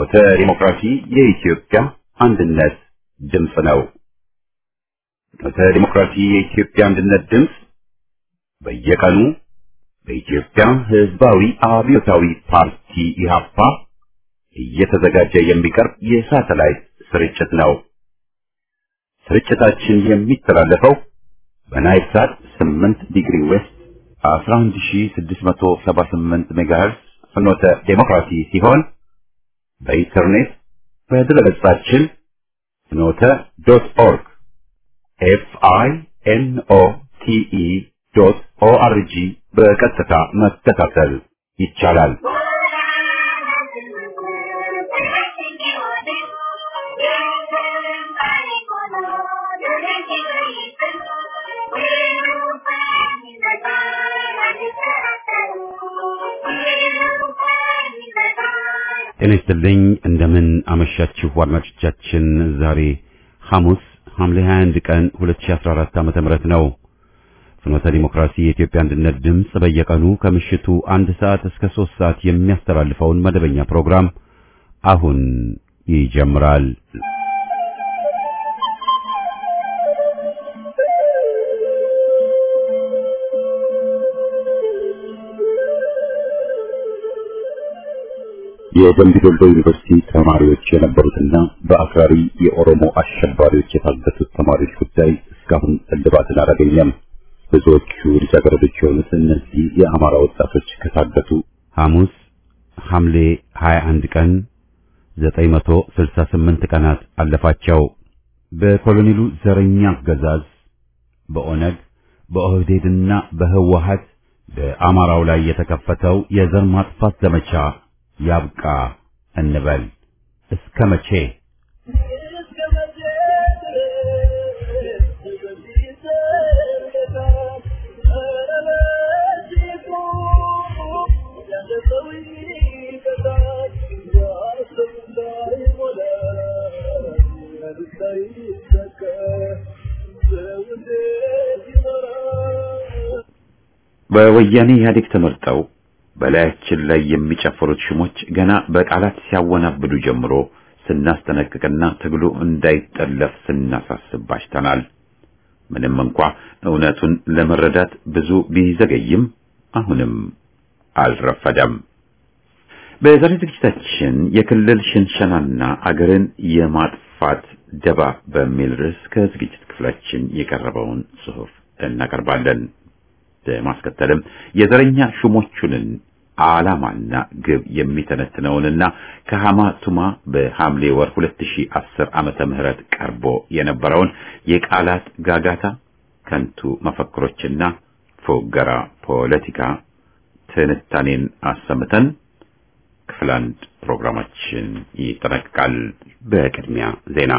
ፍኖተ ዲሞክራሲ የኢትዮጵያ አንድነት ድምፅ ነው። ፍኖተ ዲሞክራሲ የኢትዮጵያ አንድነት ድምፅ በየቀኑ በኢትዮጵያ ሕዝባዊ አብዮታዊ ፓርቲ ኢህአፓ እየተዘጋጀ የሚቀርብ የሳተላይት ስርጭት ነው። ስርጭታችን የሚተላለፈው በናይል ሳት 8 ዲግሪ ዌስት 11678 ሜጋሄርስ ፍኖተ ዴሞክራሲ ሲሆን በኢንተርኔት በድረገጻችን ፍኖተ ዶት ኦርግ ኤፍ አይ ኤን ኦ ቲ ኢ ዶት ኦ አር ጂ በቀጥታ መከታተል ይቻላል። ጤና ይስጥልኝ። እንደምን አመሻችሁ አድማጮቻችን። ዛሬ ሐሙስ ሐምሌ 21 ቀን 2014 ዓመተ ምህረት ነው። ፍኖተ ዲሞክራሲ የኢትዮጵያ አንድነት ድምፅ በየቀኑ ከምሽቱ አንድ ሰዓት እስከ ሦስት ሰዓት የሚያስተላልፈውን መደበኛ ፕሮግራም አሁን ይጀምራል። የደምቢ ዶሎ ዩኒቨርሲቲ ተማሪዎች የነበሩትና በአክራሪ የኦሮሞ አሸባሪዎች የታገቱት ተማሪዎች ጉዳይ እስካሁን እልባትን አላገኘም። ብዙዎቹ ልጃገረዶች የሆኑት እነዚህ የአማራ ወጣቶች ከታገቱ ሐሙስ ሐምሌ 21 ቀን 968 ቀናት አለፋቸው። በኮሎኔሉ ዘረኛ አገዛዝ በኦነግ በኦህዴድና በህወሀት በአማራው ላይ የተከፈተው የዘር ማጥፋት ዘመቻ ያብቃ እንበል። እስከ መቼ? በወያኔ ኢህአዴግ ተመርጠው በላያችን ላይ የሚጨፍሩት ሽሞች ገና በቃላት ሲያወናብዱ ጀምሮ ስናስጠነቅቅና ትግሉ እንዳይጠለፍ ስናሳስብ ባሽተናል። ምንም እንኳ እውነቱን ለመረዳት ብዙ ቢዘገይም አሁንም አልረፈደም። በዛሬ ዝግጅታችን የክልል ሽንሸናና አገርን የማጥፋት ደባ በሚል ርዕስ ከዝግጅት ክፍላችን የቀረበውን ጽሑፍ እናቀርባለን። በማስከተልም የዘረኛ ሹሞቹንን ዓላማና ግብ የሚተነትነውንና ከሐማ ቱማ በሐምሌ ወር 2010 ዓመተ ምህረት ቀርቦ የነበረውን የቃላት ጋጋታ፣ ከንቱ መፈክሮችና ፎገራ ፖለቲካ ትንታኔን አሰምተን ክፍል አንድ ፕሮግራማችን ይጠናቀቃል። በቅድሚያ ዜና።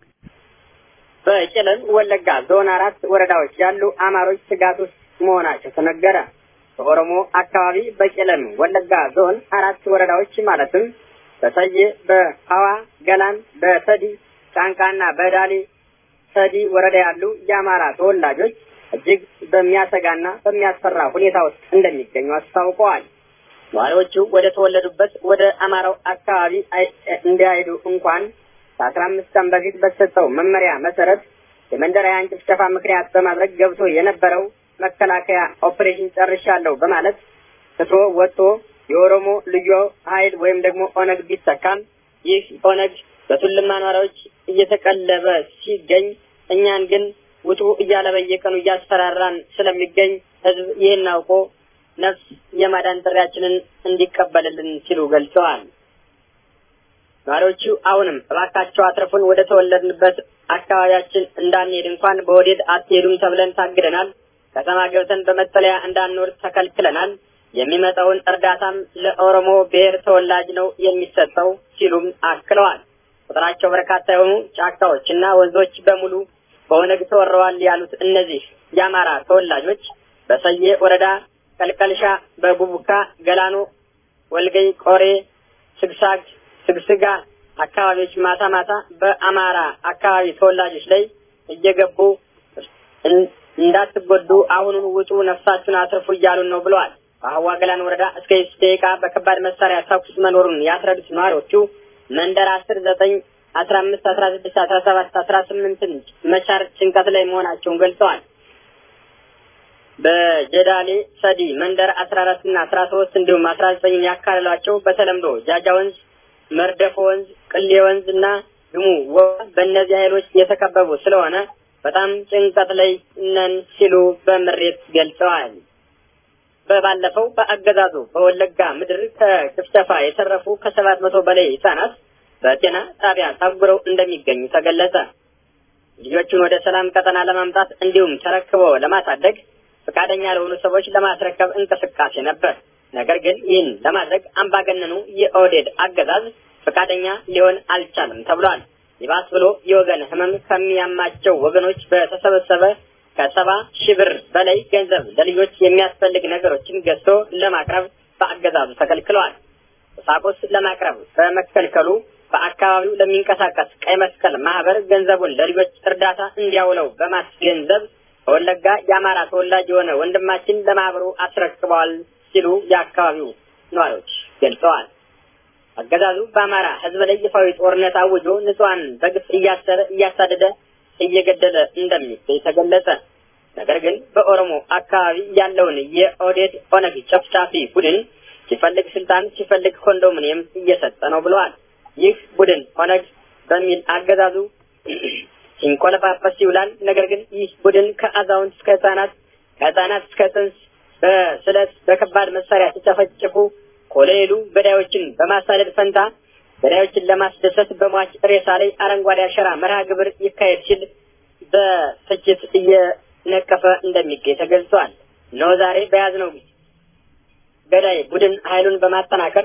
በቄለም ወለጋ ዞን አራት ወረዳዎች ያሉ አማሮች ስጋት ውስጥ መሆናቸው ተነገረ። በኦሮሞ አካባቢ በቄለም ወለጋ ዞን አራት ወረዳዎች ማለትም በሰዬ፣ በሐዋ ገላን፣ በሰዲ ጫንቃና በዳሌ ሰዲ ወረዳ ያሉ የአማራ ተወላጆች እጅግ በሚያሰጋና በሚያስፈራ ሁኔታ ውስጥ እንደሚገኙ አስታውቀዋል። ነዋሪዎቹ ወደ ተወለዱበት ወደ አማራው አካባቢ እንዳይሄዱ እንኳን ከአስራ አምስት ቀን በፊት በተሰጠው መመሪያ መሰረት የመንደራውያን ጭፍጨፋ ምክንያት በማድረግ ገብቶ የነበረው መከላከያ ኦፕሬሽን ጨርሻለሁ በማለት ትቶ ወጥቶ የኦሮሞ ልዩ ኃይል ወይም ደግሞ ኦነግ ቢተካም ይህ ኦነግ በቱልማ ነዋሪዎች እየተቀለበ ሲገኝ እኛን ግን ውጡ እያለ በየቀኑ እያስፈራራን ስለሚገኝ ህዝብ ይህን አውቆ ነፍስ የማዳን ጥሪያችንን እንዲቀበልልን ሲሉ ገልጸዋል። ነዋሪዎቹ አሁንም እባካቸው አትርፉን፣ ወደ ተወለድንበት አካባቢያችን እንዳንሄድ እንኳን በወዴድ አትሄዱም ተብለን ታግደናል። ከተማ ገብተን በመጠለያ እንዳንኖር ተከልክለናል። የሚመጣውን እርዳታም ለኦሮሞ ብሔር ተወላጅ ነው የሚሰጠው ሲሉም አክለዋል። ቁጥራቸው በርካታ የሆኑ ጫካዎችና ወንዞች በሙሉ በኦነግ ተወረዋል ያሉት እነዚህ የአማራ ተወላጆች በሰዬ ወረዳ ቀልቀልሻ፣ በጉቡካ፣ ገላኖ፣ ወልገይ፣ ቆሬ፣ ስግሳግ፣ ስግስጋ አካባቢዎች ማታ ማታ በአማራ አካባቢ ተወላጆች ላይ እየገቡ እንዳትጎዱ አሁኑን ውጡ፣ ነፍሳችሁን አትርፉ እያሉን ነው ብለዋል። በሀዋ ገላን ወረዳ እስከ ስ ደቂቃ በከባድ መሳሪያ ተኩስ መኖሩን ያስረዱት ነዋሪዎቹ መንደር አስር ዘጠኝ አስራ አምስት አስራ ስድስት አስራ ሰባት አስራ ስምንትን መቻር ጭንቀት ላይ መሆናቸውን ገልጸዋል። በጀዳሌ ሰዲ መንደር አስራ አራት እና አስራ ሶስት እንዲሁም አስራ ዘጠኝን ያካለሏቸው በተለምዶ ጃጃ ወንዝ፣ መርደፎ ወንዝ፣ ቅሌ ወንዝ እና ድሙ በእነዚህ ኃይሎች የተከበቡ ስለሆነ በጣም ጭንቀት ላይ ነን ሲሉ በምሬት ገልጸዋል። በባለፈው በአገዛዙ በወለጋ ምድር ከጭፍጨፋ የተረፉ ከሰባት መቶ በላይ ህጻናት በጤና ጣቢያ ታጉረው እንደሚገኙ ተገለጸ። ልጆቹን ወደ ሰላም ቀጠና ለማምጣት እንዲሁም ተረክበው ለማሳደግ ፈቃደኛ ለሆኑ ሰዎች ለማስረከብ እንቅስቃሴ ነበር። ነገር ግን ይህን ለማድረግ አምባገነኑ የኦህዴድ አገዛዝ ፈቃደኛ ሊሆን አልቻለም ተብሏል። ይባስ ብሎ የወገን ህመም ከሚያማቸው ወገኖች በተሰበሰበ ከሰባ ሺህ ብር በላይ ገንዘብ ለልጆች የሚያስፈልግ ነገሮችን ገዝቶ ለማቅረብ በአገዛዙ ተከልክለዋል። ቁሳቁስ ለማቅረብ በመከልከሉ በአካባቢው ለሚንቀሳቀስ ቀይ መስቀል ማህበር ገንዘቡን ለልጆች እርዳታ እንዲያውለው በማስገንዘብ በወለጋ የአማራ ተወላጅ የሆነ ወንድማችን ለማህበሩ አስረክበዋል ሲሉ የአካባቢው ነዋሪዎች ገልጸዋል። አገዛዙ በአማራ ህዝብ ላይ ይፋዊ ጦርነት አውጆ ንጹሐን በግፍ እያሰረ እያሳደደ እየገደለ እንደሚገኝ ተገለጸ። ነገር ግን በኦሮሞ አካባቢ ያለውን የኦዴድ ኦነግ ጨፍጫፊ ቡድን ሲፈልግ ስልጣን ሲፈልግ ኮንዶሚኒየም እየሰጠ ነው ብለዋል። ይህ ቡድን ኦነግ በሚል አገዛዙ ሲንቆለጳጰስ ይውላል። ነገር ግን ይህ ቡድን ከአዛውንት እስከ ህጻናት ከህጻናት እስከ ጽንስ በስለት በከባድ መሳሪያ ሲጨፈጭፉ ኮሎኔሉ ገዳዮችን በማሳደድ ፈንታ ገዳዮችን ለማስደሰት በሟች ሬሳ ላይ አረንጓዴ አሸራ መርሃ ግብር ይካሄድ ሲል በትችት እየነቀፈ እንደሚገኝ ተገልጿል። እነሆ ዛሬ በያዝነው ገዳይ ቡድን ኃይሉን በማጠናከር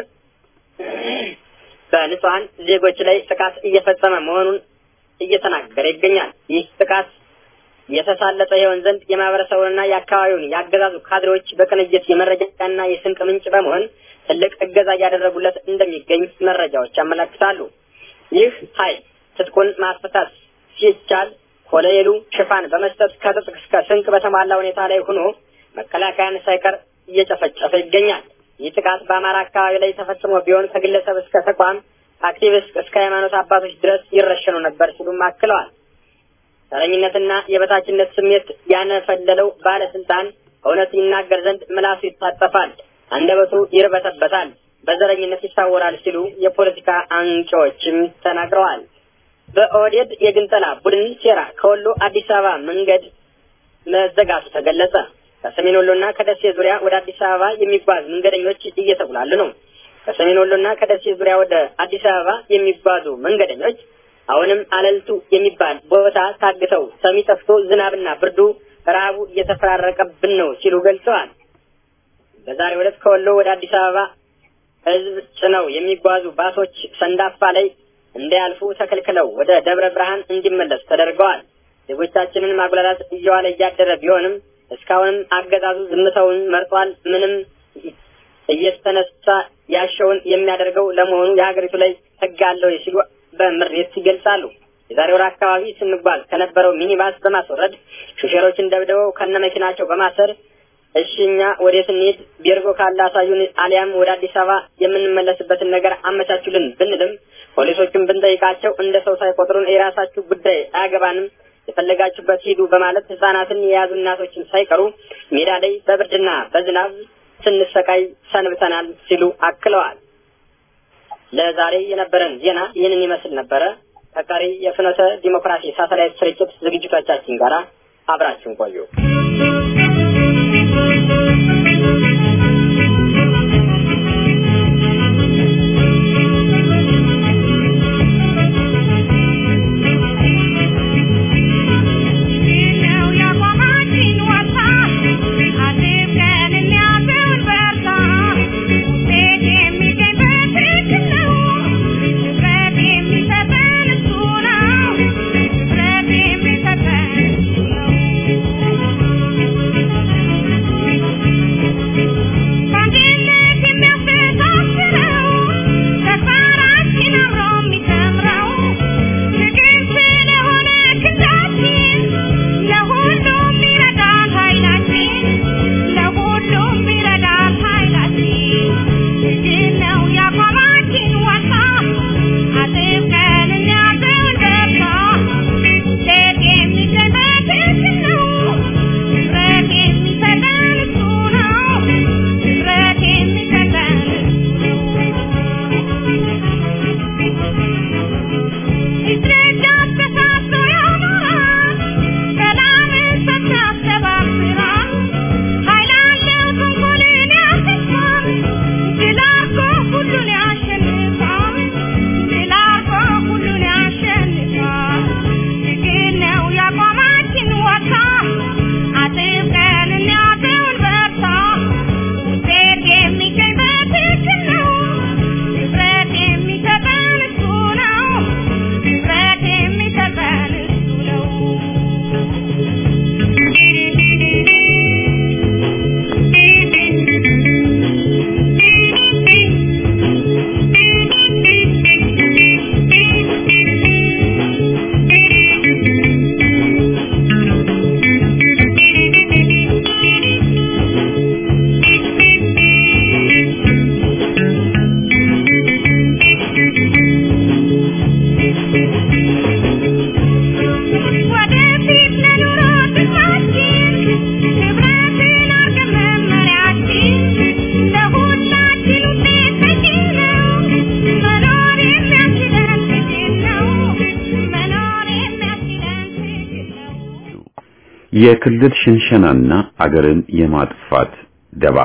በንጹሐን ዜጎች ላይ ጥቃት እየፈጸመ መሆኑን እየተናገረ ይገኛል። ይህ ጥቃት የተሳለጠ የሆን ዘንድ የማህበረሰቡንና የአካባቢውን ያገዛዙ ካድሬዎች በቅንጅት የመረጃና የስንቅ ምንጭ በመሆን ትልቅ እገዛ እያደረጉለት እንደሚገኝ መረጃዎች ያመለክታሉ። ይህ ኃይል ትጥቁን ማስፈታት ሲቻል ኮሎኔሉ ሽፋን በመስጠት ከትጥቅ እስከ ስንቅ በተሟላ ሁኔታ ላይ ሆኖ መከላከያን ሳይቀር እየጨፈጨፈ ይገኛል። ይህ ጥቃት በአማራ አካባቢ ላይ ተፈጽሞ ቢሆን ከግለሰብ እስከ ተቋም አክቲቪስት እስከ ሃይማኖት አባቶች ድረስ ይረሸኑ ነበር ሲሉም አክለዋል። ተረኝነትና የበታችነት ስሜት ያነፈለለው ባለስልጣን እውነት ይናገር ዘንድ ምላሱ ይታጠፋል፣ አንደበቱ ይርበተበታል፣ በዘረኝነት ይታወራል ሲሉ የፖለቲካ አንቂዎችም ተናግረዋል። በኦህዴድ የግንጠላ ቡድን ሴራ ከወሎ አዲስ አበባ መንገድ መዘጋቱ ተገለጸ። ከሰሜን ወሎና ከደሴ ዙሪያ ወደ አዲስ አበባ የሚጓዝ መንገደኞች እየተጉላሉ ነው። ከሰሜን ወሎና ከደሴ ዙሪያ ወደ አዲስ አበባ የሚጓዙ መንገደኞች አሁንም አለልቱ የሚባል ቦታ ታግተው ሰሚ ጠፍቶ ዝናብና ብርዱ ረሃቡ እየተፈራረቀብን ነው ሲሉ ገልጸዋል። በዛሬው ዕለት ከወሎ ወደ አዲስ አበባ ሕዝብ ጭነው የሚጓዙ ባሶች ሰንዳፋ ላይ እንዳያልፉ ተከልክለው ወደ ደብረ ብርሃን እንዲመለሱ ተደርገዋል። ዜጎቻችንን ማጉላላት እየዋለ እያደረ ቢሆንም እስካሁንም አገዛዙ ዝምታውን መርጧል። ምንም እየተነሳ ያሸውን የሚያደርገው ለመሆኑ የሀገሪቱ ላይ ሕግ አለው ሲሉ በምሬት ይገልጻሉ። የዛሬ ወር አካባቢ ስንጓዝ ከነበረው ሚኒባስ በማስወረድ ሹፌሮችን ደብድበው ከነ መኪናቸው በማሰር እሺ እኛ ወዴት እንሂድ ቤርጎ ካለ አሳዩን፣ አሊያም ወደ አዲስ አበባ የምንመለስበትን ነገር አመቻቹልን ብንልም ፖሊሶቹን ብንጠይቃቸው እንደ ሰው ሳይቆጥሩን የራሳችሁ ጉዳይ አያገባንም፣ የፈለጋችሁበት ሂዱ በማለት ህጻናትን የያዙ እናቶችን ሳይቀሩ ሜዳ ላይ በብርድና በዝናብ ስንሰቃይ ሰንብተናል ሲሉ አክለዋል። ለዛሬ የነበረን ዜና ይህንን ይመስል ነበረ። ከቀሪ የፍኖተ ዲሞክራሲ ሳተላይት ስርጭት ዝግጅቶቻችን ጋር አብራችሁን ቆዩ። Thank you. የክልል ሽንሸናና አገርን የማጥፋት ደባ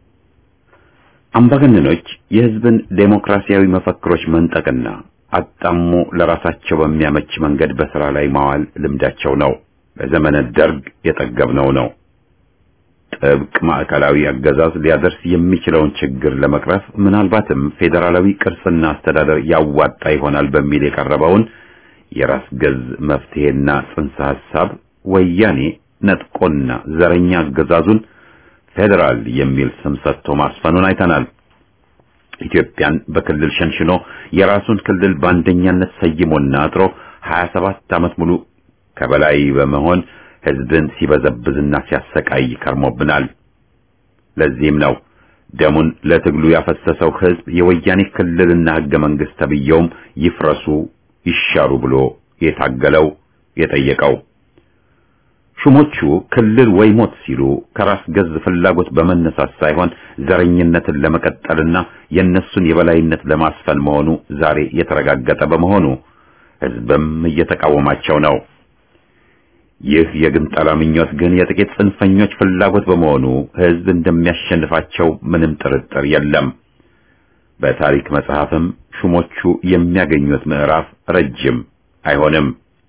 አምባገነኖች የሕዝብን ዴሞክራሲያዊ መፈክሮች መንጠቅና አጣሞ ለራሳቸው በሚያመች መንገድ በሥራ ላይ ማዋል ልምዳቸው ነው። በዘመነ ደርግ የጠገብነው ነው። ጥብቅ ማዕከላዊ አገዛዝ ሊያደርስ የሚችለውን ችግር ለመቅረፍ ምናልባትም ፌዴራላዊ ቅርጽና አስተዳደር ያዋጣ ይሆናል በሚል የቀረበውን የራስ ገዝ መፍትሄና ጽንሰ ሐሳብ ወያኔ ነጥቆና ዘረኛ አገዛዙን ፌዴራል የሚል ስም ሰጥቶ ማስፈኑን አይተናል። ኢትዮጵያን በክልል ሸንሽኖ የራሱን ክልል በአንደኛነት ሰይሞና አጥሮ 27 ዓመት ሙሉ ከበላይ በመሆን ሕዝብን ሲበዘብዝና ሲያሰቃይ ከርሞብናል። ለዚህም ነው ደሙን ለትግሉ ያፈሰሰው ሕዝብ የወያኔ ክልልና ሕገ መንግሥት ተብየውም ይፍረሱ ይሻሩ ብሎ የታገለው የጠየቀው። ሹሞቹ ክልል ወይ ሞት ሲሉ ከራስ ገዝ ፍላጎት በመነሳት ሳይሆን ዘረኝነትን ለመቀጠልና የእነሱን የበላይነት ለማስፈን መሆኑ ዛሬ የተረጋገጠ በመሆኑ ሕዝብም እየተቃወማቸው ነው። ይህ የግንጠላ ምኞት ግን የጥቂት ጽንፈኞች ፍላጎት በመሆኑ ሕዝብ እንደሚያሸንፋቸው ምንም ጥርጥር የለም። በታሪክ መጽሐፍም ሹሞቹ የሚያገኙት ምዕራፍ ረጅም አይሆንም።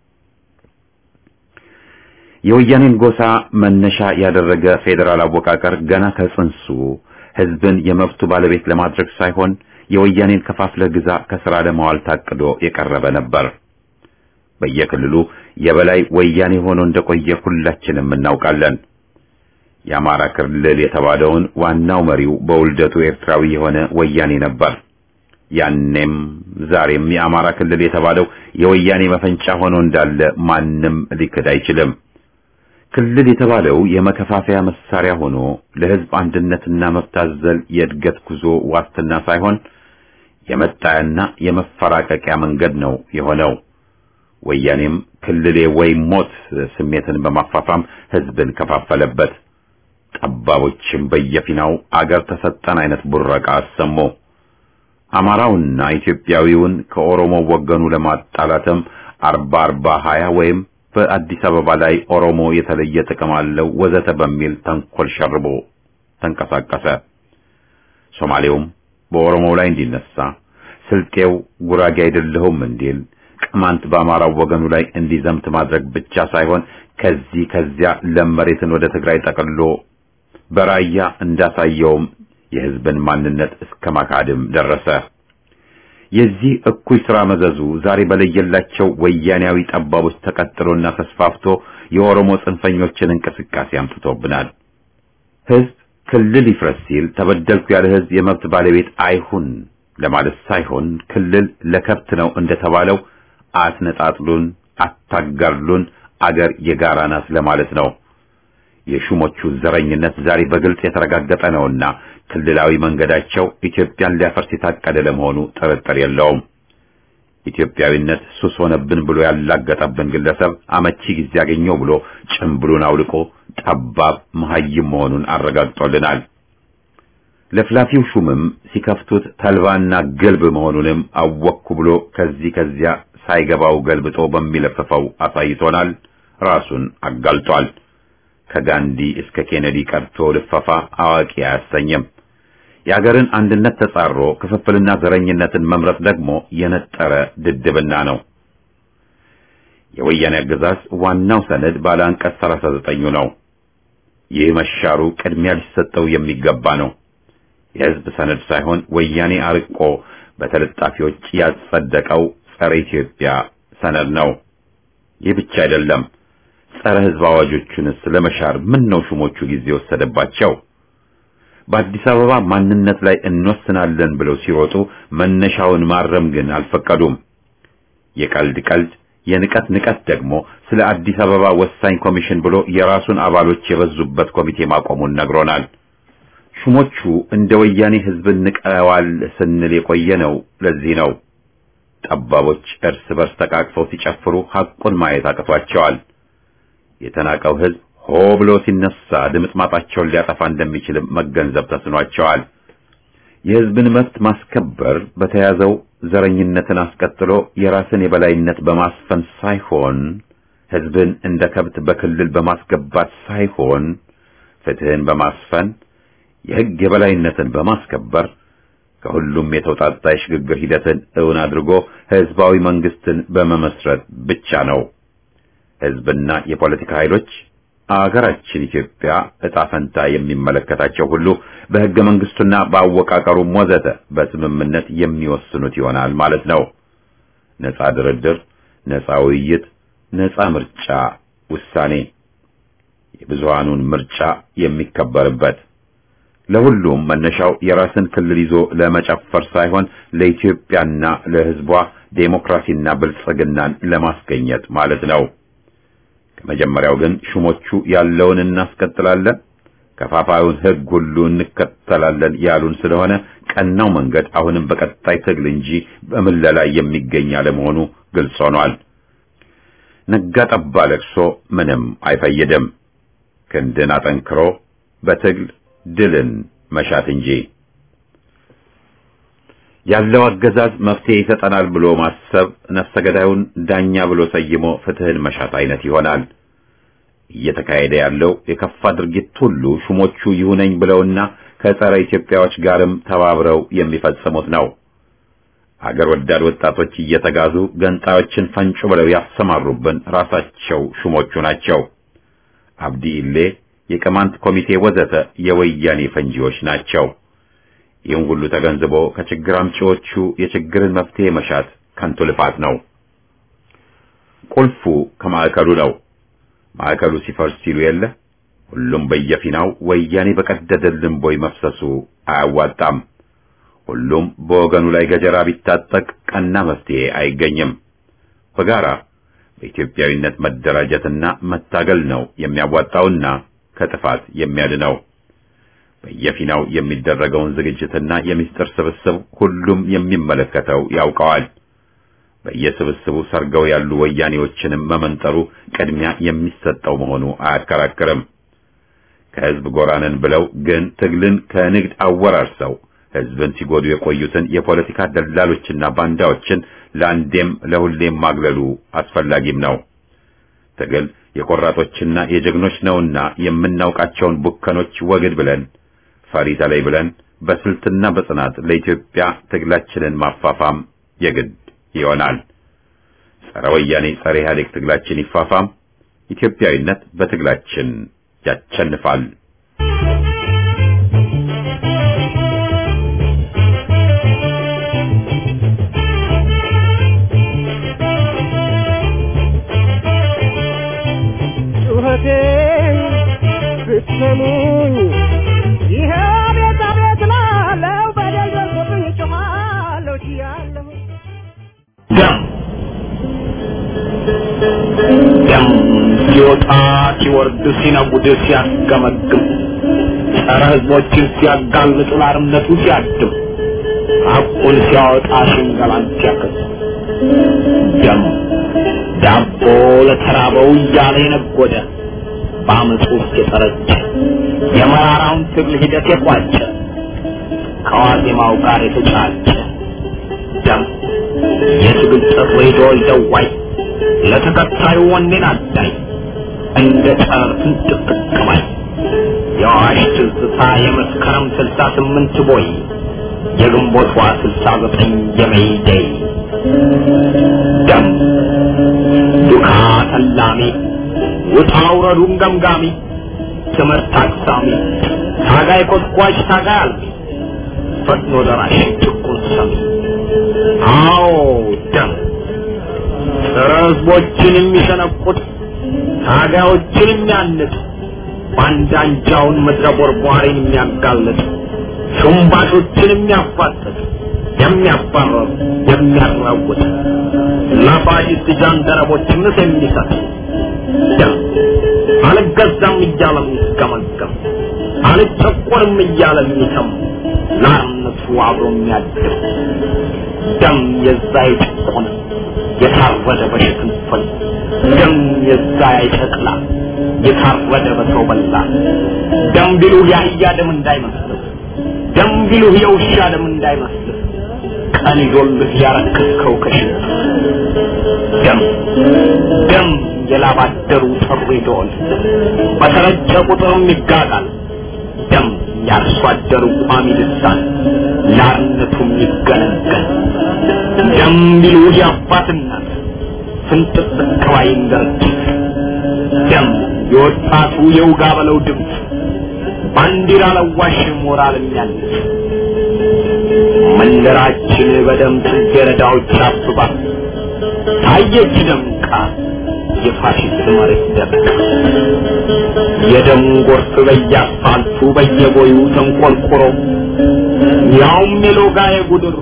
የወያኔን ጎሳ መነሻ ያደረገ ፌዴራል አወቃቀር ገና ከጽንሱ ሕዝብን የመብቱ ባለቤት ለማድረግ ሳይሆን የወያኔን ከፋፍለህ ግዛ ከሥራ ለማዋል ታቅዶ የቀረበ ነበር። በየክልሉ የበላይ ወያኔ ሆኖ እንደቆየ ሁላችንም እናውቃለን። የአማራ ክልል የተባለውን ዋናው መሪው በውልደቱ ኤርትራዊ የሆነ ወያኔ ነበር። ያኔም ዛሬም የአማራ ክልል የተባለው የወያኔ መፈንጫ ሆኖ እንዳለ ማንም ሊክድ አይችልም። ክልል የተባለው የመከፋፈያ መሳሪያ ሆኖ ለሕዝብ አንድነትና መብት አዘል የእድገት ጉዞ ዋስትና ሳይሆን የመጣያና የመፈራቀቂያ መንገድ ነው የሆነው። ወያኔም ክልሌ ወይ ሞት ስሜትን በማፋፋም ሕዝብን ከፋፈለበት። ጠባቦችም በየፊናው አገር ተሰጠን አይነት ቡረቃ አሰሙ። አማራውና ኢትዮጵያዊውን ከኦሮሞ ወገኑ ለማጣላትም አርባ አርባ ሀያ ወይም በአዲስ አበባ ላይ ኦሮሞ የተለየ ጥቅም አለው ወዘተ በሚል ተንኮል ሸርቦ ተንቀሳቀሰ። ሶማሌውም በኦሮሞው ላይ እንዲነሳ፣ ስልጤው ጉራጌ አይደለሁም እንዲል፣ ቅማንት በአማራው ወገኑ ላይ እንዲዘምት ማድረግ ብቻ ሳይሆን ከዚህ ከዚያ ለም መሬትን ወደ ትግራይ ጠቅሎ በራያ እንዳሳየውም የሕዝብን ማንነት እስከ ማካድም ደረሰ። የዚህ እኩይ ሥራ መዘዙ ዛሬ በለየላቸው ወያኔያዊ ጠባቦች ተቀጥሎና ተስፋፍቶ የኦሮሞ ጽንፈኞችን እንቅስቃሴ አምጥቶብናል። ሕዝብ ክልል ይፍረስ ሲል ተበደልኩ ያለ ሕዝብ የመብት ባለቤት አይሁን ለማለት ሳይሆን ክልል ለከብት ነው እንደተባለው አትነጣጥሉን፣ አታጋሉን፣ አገር የጋራ ናት ለማለት ነው። የሹሞቹ ዘረኝነት ዛሬ በግልጽ የተረጋገጠ ነውና ክልላዊ መንገዳቸው ኢትዮጵያን ሊያፈርስ የታቀደ ለመሆኑ ጥርጥር የለውም። ኢትዮጵያዊነት ሱስ ሆነብን ብሎ ያላገጠብን ግለሰብ አመቺ ጊዜ ያገኘው ብሎ ጭምብሉን አውልቆ ጠባብ መሐይም መሆኑን አረጋግጦልናል። ለፍላፊው ሹምም ሲከፍቱት ተልባና ገልብ መሆኑንም አወቅኩ ብሎ ከዚህ ከዚያ ሳይገባው ገልብጦ በሚለፍፈው አሳይቶናል። ራሱን አጋልጧል። ከጋንዲ እስከ ኬኔዲ ቀርቶ ልፈፋ አዋቂ አያሰኝም። የአገርን አንድነት ተጻሮ ክፍፍልና ዘረኝነትን መምረጥ ደግሞ የነጠረ ድድብና ነው። የወያኔ አገዛዝ ዋናው ሰነድ ባለ አንቀጽ 39 ነው። ይህ መሻሩ ቅድሚያ ሊሰጠው የሚገባ ነው። የሕዝብ ሰነድ ሳይሆን ወያኔ አርቆ በተለጣፊዎች ያጸደቀው ጸረ ኢትዮጵያ ሰነድ ነው። ይህ ብቻ አይደለም። ጸረ ሕዝብ አዋጆቹንስ ለመሻር ምን ነው ሹሞቹ ጊዜ ወሰደባቸው? በአዲስ አበባ ማንነት ላይ እንወስናለን ብለው ሲሮጡ መነሻውን ማረም ግን አልፈቀዱም። የቀልድ ቀልድ፣ የንቀት ንቀት ደግሞ ስለ አዲስ አበባ ወሳኝ ኮሚሽን ብሎ የራሱን አባሎች የበዙበት ኮሚቴ ማቆሙን ነግሮናል። ሹሞቹ እንደ ወያኔ ሕዝብን ንቀዋል ስንል የቆየ ነው። ለዚህ ነው ጠባቦች እርስ በርስ ተቃቅፈው ሲጨፍሩ ሐቁን ማየት አቅቷቸዋል። የተናቀው ሕዝብ ሆ ብሎ ሲነሳ ድምጥማጣቸውን ሊያጠፋ እንደሚችልም መገንዘብ ተስኗቸዋል። የሕዝብን መብት ማስከበር በተያዘው ዘረኝነትን አስቀጥሎ የራስን የበላይነት በማስፈን ሳይሆን ህዝብን እንደ ከብት በክልል በማስገባት ሳይሆን ፍትህን በማስፈን የህግ የበላይነትን በማስከበር ከሁሉም የተውጣጣ የሽግግር ሂደትን እውን አድርጎ ህዝባዊ መንግስትን በመመስረት ብቻ ነው። ህዝብና የፖለቲካ ኃይሎች አገራችን ኢትዮጵያ ዕጣ ፈንታ የሚመለከታቸው ሁሉ በህገ መንግስቱና በአወቃቀሩም ወዘተ በስምምነት የሚወስኑት ይሆናል ማለት ነው። ነጻ ድርድር፣ ነጻ ውይይት፣ ነጻ ምርጫ ውሳኔ፣ የብዙሃኑን ምርጫ የሚከበርበት ለሁሉም መነሻው የራስን ክልል ይዞ ለመጨፈር ሳይሆን ለኢትዮጵያና ለህዝቧ ዴሞክራሲና ብልጽግናን ለማስገኘት ማለት ነው። ከመጀመሪያው ግን ሹሞቹ ያለውን እናስቀጥላለን፣ ከፋፋዩን ህግ ሁሉ እንከተላለን ያሉን ስለሆነ ቀናው መንገድ አሁንም በቀጣይ ትግል እንጂ በምለላ የሚገኝ አለመሆኑ ግልጽ ሆኗል። ነጋ ጠባ ለቅሶ ምንም አይፈይድም። ክንድን አጠንክሮ በትግል ድልን መሻት እንጂ ያለው አገዛዝ መፍትሄ ይሰጠናል ብሎ ማሰብ ነፍሰ ገዳዩን ዳኛ ብሎ ሰይሞ ፍትህን መሻት አይነት ይሆናል። እየተካሄደ ያለው የከፋ ድርጊት ሁሉ ሹሞቹ ይሁነኝ ብለውና ከጸረ ኢትዮጵያዎች ጋርም ተባብረው የሚፈጽሙት ነው። አገር ወዳድ ወጣቶች እየተጋዙ ገንጣዮችን ፈንጩ ብለው ያሰማሩብን ራሳቸው ሹሞቹ ናቸው። አብዲ ኢሌ፣ የቅማንት ኮሚቴ ወዘተ የወያኔ ፈንጂዎች ናቸው። ይህን ሁሉ ተገንዝቦ ከችግር አምጪዎቹ የችግርን መፍትሄ መሻት ከንቱ ልፋት ነው። ቁልፉ ከማዕከሉ ነው። ማዕከሉ ሲፈርስ ሲሉ የለ ሁሉም በየፊናው ወያኔ በቀደደልን ቦይ መፍሰሱ አያዋጣም። ሁሉም በወገኑ ላይ ገጀራ ቢታጠቅ ቀና መፍትሄ አይገኝም። በጋራ በኢትዮጵያዊነት መደራጀትና መታገል ነው የሚያዋጣውና ከጥፋት የሚያድነው። በየፊናው የሚደረገውን ዝግጅትና የምስጢር ስብስብ ሁሉም የሚመለከተው ያውቀዋል። በየስብስቡ ሰርገው ያሉ ወያኔዎችንም መመንጠሩ ቅድሚያ የሚሰጠው መሆኑ አያከራክርም። ከህዝብ ጎራነን ብለው ግን ትግልን ከንግድ አወራርሰው ህዝብን ሲጎዱ የቆዩትን የፖለቲካ ደላሎችና ባንዳዎችን ለአንዴም ለሁሌም ማግለሉ አስፈላጊም ነው። ትግል የቆራጦችና የጀግኖች ነውና የምናውቃቸውን ቡከኖች ወግድ ብለን ፈሪ ተለይ ብለን በስልትና በጽናት ለኢትዮጵያ ትግላችንን ማፋፋም የግድ ይሆናል። ጸረ ወያኔ ጸረ ኢህአዴግ ትግላችን ይፋፋም። ኢትዮጵያዊነት በትግላችን ያቸንፋል። ጩኸቴን ብትሰሙኝ ይሄ ቤት አቤት ላለው በደል ደርሶብኝ ጮኻለሁ ችያለሁ ደም ደም ሲወጣ ሲወርድ ሲነጉድ ሲያስገመግም ጸረ ህዝቦችን ሲያጋልጥ ለአርነቱ ሲያድም ሐቁን ሲያወጣ ሽንገላን ሲያከስ ደም ዳቦ ለተራበው እያለ የነጎደ በአመፁ ውስጥ የጠረጨ የመራራውን ትግል ሂደት የቋጨ ከዋዜማው ጋር የተጫጨ ደም የትግል ጥሪ ዶል ደዋይ ለተከታዩ ወኔን አዳይ እንደ ጨረር ፍንጥቅጥቅማይ የአዋሽ ትዝታ የመስከረም ስልሳ ስምንት ቦይ የግንቦቷ ስልሳ ዘጠኝ የሜይዴይ ደም ዱካ ተላሚ ውጣ ውረዱን ገምጋሚ ትምህርት አቅሳሚ ታጋይ ኮትኳች ታጋይ አልሚ ፈጥኖ ደራሽ ጭቁን ሰሚ አዎ ደም ጸረ ህዝቦችን የሚሸነቁት ታጋዮችን የሚያንጥ ባንዳ አንጃውን ምድረ ቦርቧሪን የሚያጋልጥ ሹምባሾችን የሚያፋጥጥ የሚያባረር የሚያራውጥ ለፋሽስት ጃንደረቦች ምስ የሚሰጥ ደም አልገዛም እያለ የሚስገመገም አልጨቆርም እያለ የሚተም ለአርነቱ አብሮ የሚያድር ደም የዛ የጭቆነ የታረደ በሽፍንፍን ደም የዛ የጨቅላ የታረደ በሰው በላ ደም ቢሉህ የአህያ ደም እንዳይመስልህ ደም ቢሉህ የውሻ ደም እንዳይመስልህ ቀን ይዞልህ ያረከስከው ከሽንት ደም ደም የላባደሩ ጥሪ ደወል በተረጨ ቁጥርም ይጋጋል ደም ያርሶ አደሩ ቋሚ ልሳን ላርነቱም ይገነገን ደም ቢሉ የአባትናት ፍንጥቅ ከባይን ድርጅት ደም የወጣቱ የውጋ በለው ድምፅ ባንዲራ ለዋሽ ሞራል የሚያንስ መንደራችን በደም ጽጌረዳዎች አብባ ታየች ደምቃ የፋሽስት መሬት ደምቃ የደም ጎርፍ በየአስፋልቱ በየቦዩ ተንቆርቁሮ ያውም የሎጋ የጉድሮ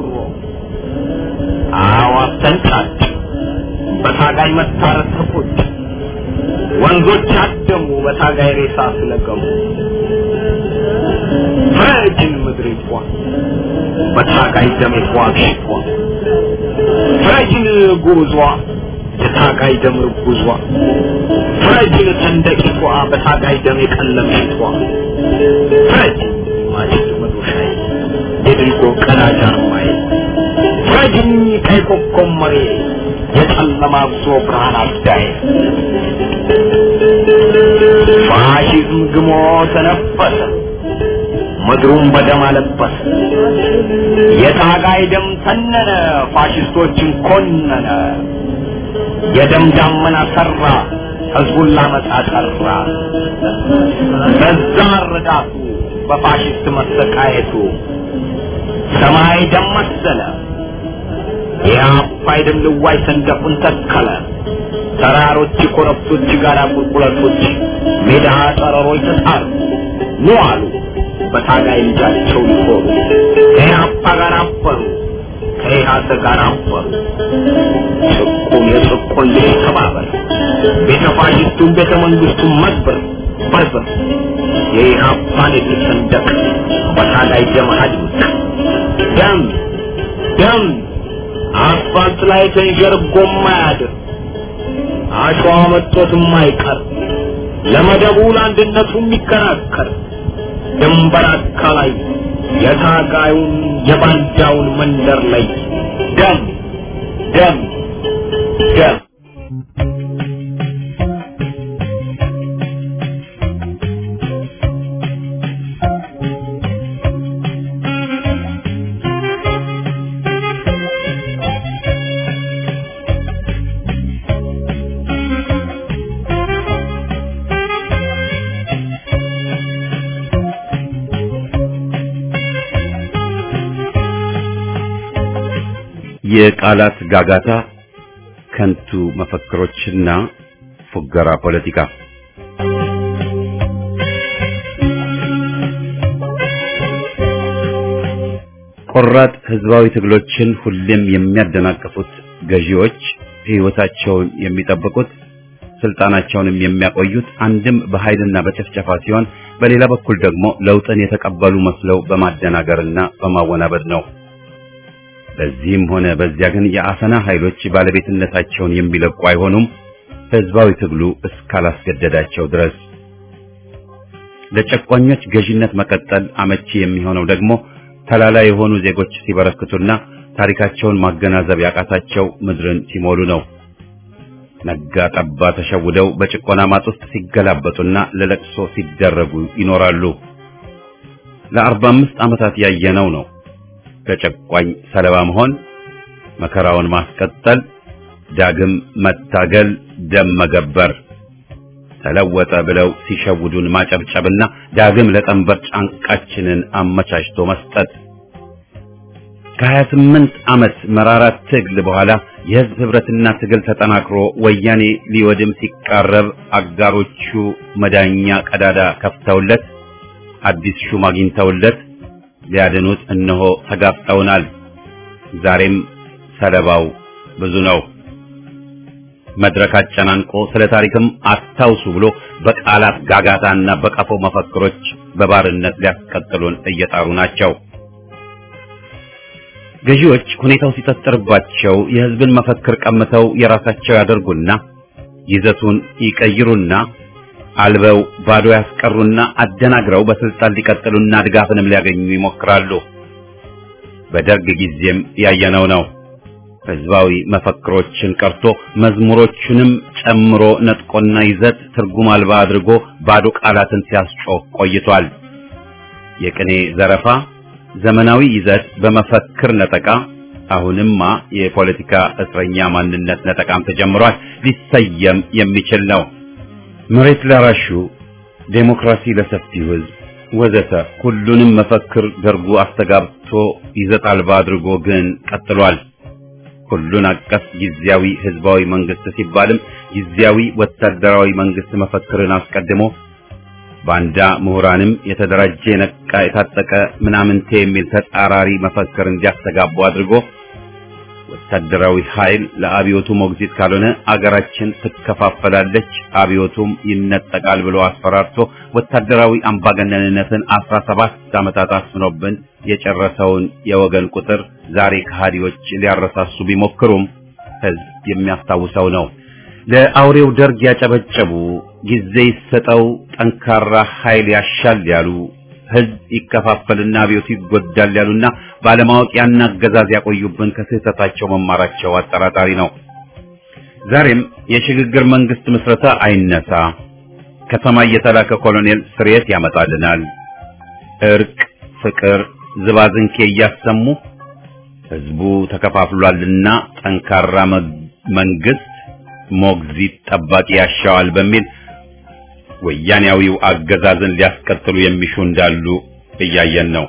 አዋፍ ተንጫጭ በታጋይ መታረስ ተቆጭ ወንዞች አደሙ በታጋይ ሬሳ ስለቀሙ ፍረጅን ምድሪቷ በታጋይ ደም የተዋግሽቷ ፍረጅን ጉዟ የታጋይ ደም ርጉዟ ፍረጅን ሰንደቂቷ በታጋይ ደም የቀለምሽቷ ፍረጅ ማጭድ መዶሻዬ የድልጎ ቀዳጅ አርማዬ ፍረጅኝ ቀይ ኮከብ መሬ የጨለማ ጉዞ ብርሃን አዳዬ ፋሽዝም ግሞ ተነፈሰ ምድሩን በደም አለበሰ የታጋይ ደም ተነነ ፋሽስቶችን ኮነነ የደም ዳመና ሰራ ህዝቡን ላመጣ ጠራ በዛ ረዳቱ በፋሽስት መሰቃየቱ ሰማይ ደም መሰለ የአባይ ደም ልዋይ ሰንደቁን ተከለ ተራሮች ኮረብቶች ጋራ ቁልቁለቶች ሜዳ ጠረሮች ተጣሩ ኑ አሉ በታጋይ ልጃቸው ሊኮሩ ከኢህአፓ ጋር አበሩ ከኢህአሰ ጋር አበሩ ጭቁን የጭቁን ልጅ ተባበር ቤተ ፋሽስቱን ቤተ መንግስቱን መዝበር በርበር የኢህአፓን የፊት ሰንደቅ በታጋይ ደም አድምቅ ደም ደም አስፋልት ላይ ተንዠርጎ ማያድር አሸዋ መጥቶትም አይቀር ለመደቡ ለአንድነቱ የሚከራከር ድንበር አካላይ የታጋዩን የባንዳውን መንደር ላይ ደም ደም ደም የቃላት ጋጋታ፣ ከንቱ መፈክሮችና ፉገራ ፖለቲካ ቆራጥ ህዝባዊ ትግሎችን ሁሌም የሚያደናቅፉት ገዢዎች ህይወታቸውን የሚጠብቁት ስልጣናቸውንም የሚያቆዩት አንድም በኃይልና በጭፍጨፋ ሲሆን በሌላ በኩል ደግሞ ለውጥን የተቀበሉ መስለው በማደናገርና በማወናበድ ነው። በዚህም ሆነ በዚያ ግን የአፈና ኃይሎች ባለቤትነታቸውን የሚለቁ አይሆኑም፣ ህዝባዊ ትግሉ እስካላስገደዳቸው ድረስ። ለጨቋኞች ገዢነት መቀጠል አመቺ የሚሆነው ደግሞ ተላላ የሆኑ ዜጎች ሲበረክቱና ታሪካቸውን ማገናዘብ ያቃታቸው ምድርን ሲሞሉ ነው። ነጋ ጠባ ተሸውደው በጭቆና ማጥ ውስጥ ሲገላበጡና ለለቅሶ ሲደረጉ ይኖራሉ። ለአርባ አምስት ዓመታት ያየነው ነው። ለጨቋኝ ሰለባ መሆን፣ መከራውን ማስቀጠል፣ ዳግም መታገል፣ ደም መገበር፣ ተለወጠ ብለው ሲሸውዱን ማጨብጨብና ዳግም ለጠንበር ጫንቃችንን አመቻችቶ መስጠት። ከሀያ ስምንት ዓመት መራራ ትግል በኋላ የህዝብ ህብረትና ትግል ተጠናክሮ ወያኔ ሊወድም ሲቃረብ አጋሮቹ መዳኛ ቀዳዳ ከፍተውለት አዲስ ሹም አግኝተውለት ሊያድኑት እነሆ ተጋፍጠውናል። ዛሬም ሰለባው ብዙ ነው። መድረክ አጨናንቆ ስለ ታሪክም አስታውሱ ብሎ በቃላት ጋጋታና በቀፎ መፈክሮች በባርነት ሊያስቀጥሉን እየጣሩ ናቸው። ገዢዎች ሁኔታው ሲጠጥርባቸው የህዝብን መፈክር ቀምተው የራሳቸው ያደርጉና ይዘቱን ይቀይሩና አልበው ባዶ ያስቀሩና አደናግረው በስልጣን ሊቀጥሉና ድጋፍንም ሊያገኙ ይሞክራሉ። በደርግ ጊዜም ያየነው ነው። ህዝባዊ መፈክሮችን ቀርቶ መዝሙሮቹንም ጨምሮ ነጥቆና ይዘት ትርጉም አልባ አድርጎ ባዶ ቃላትን ሲያስጮህ ቆይቷል። የቅኔ ዘረፋ፣ ዘመናዊ ይዘት በመፈክር ነጠቃ፣ አሁንማ የፖለቲካ እስረኛ ማንነት ነጠቃም ተጀምሯል። ሊሰየም የሚችል ነው። መሬት ላራሹ፣ ዴሞክራሲ ለሰፊው ህዝብ ወዘተ ሁሉንም መፈክር ደርጉ አስተጋብቶ ይዘት አልባ አድርጎ ግን ቀጥሏል። ሁሉን አቀፍ ጊዜያዊ ህዝባዊ መንግስት ሲባልም ጊዜያዊ ወታደራዊ መንግስት መፈክርን አስቀድሞ ባንዳ ምሁራንም የተደራጀ የነቃ የታጠቀ ምናምንቴ የሚል ተጻራሪ መፈክር እንዲያስተጋቡ አድርጎ ወታደራዊ ኃይል ለአብዮቱ ሞግዚት ካልሆነ አገራችን ትከፋፈላለች፣ አብዮቱም ይነጠቃል ብሎ አስፈራርቶ ወታደራዊ አምባገነንነትን አስራ ሰባት ዓመታት አስፍኖብን የጨረሰውን የወገን ቁጥር ዛሬ ከሃዲዎች ሊያረሳሱ ቢሞክሩም ህዝብ የሚያስታውሰው ነው። ለአውሬው ደርግ ያጨበጨቡ፣ ጊዜ ይሰጠው፣ ጠንካራ ኃይል ያሻል ያሉ ህዝብ ይከፋፈልና አብዮቱ ይጎዳል ያሉና ባለማወቅ ያን አገዛዝ ያቆዩብን ከስህተታቸው መማራቸው አጠራጣሪ ነው። ዛሬም የሽግግር መንግስት ምስረታ አይነሳ፣ ከሰማይ የተላከ ኮሎኔል ስርየት ያመጣልናል፣ እርቅ፣ ፍቅር፣ ዝባዝንኬ እያሰሙ ህዝቡ ተከፋፍሏልና ጠንካራ መንግስት ሞግዚት ጠባቂ ያሻዋል በሚል ወያኔያዊው አገዛዝን ሊያስቀጥሉ የሚሹ እንዳሉ እያየን ነው።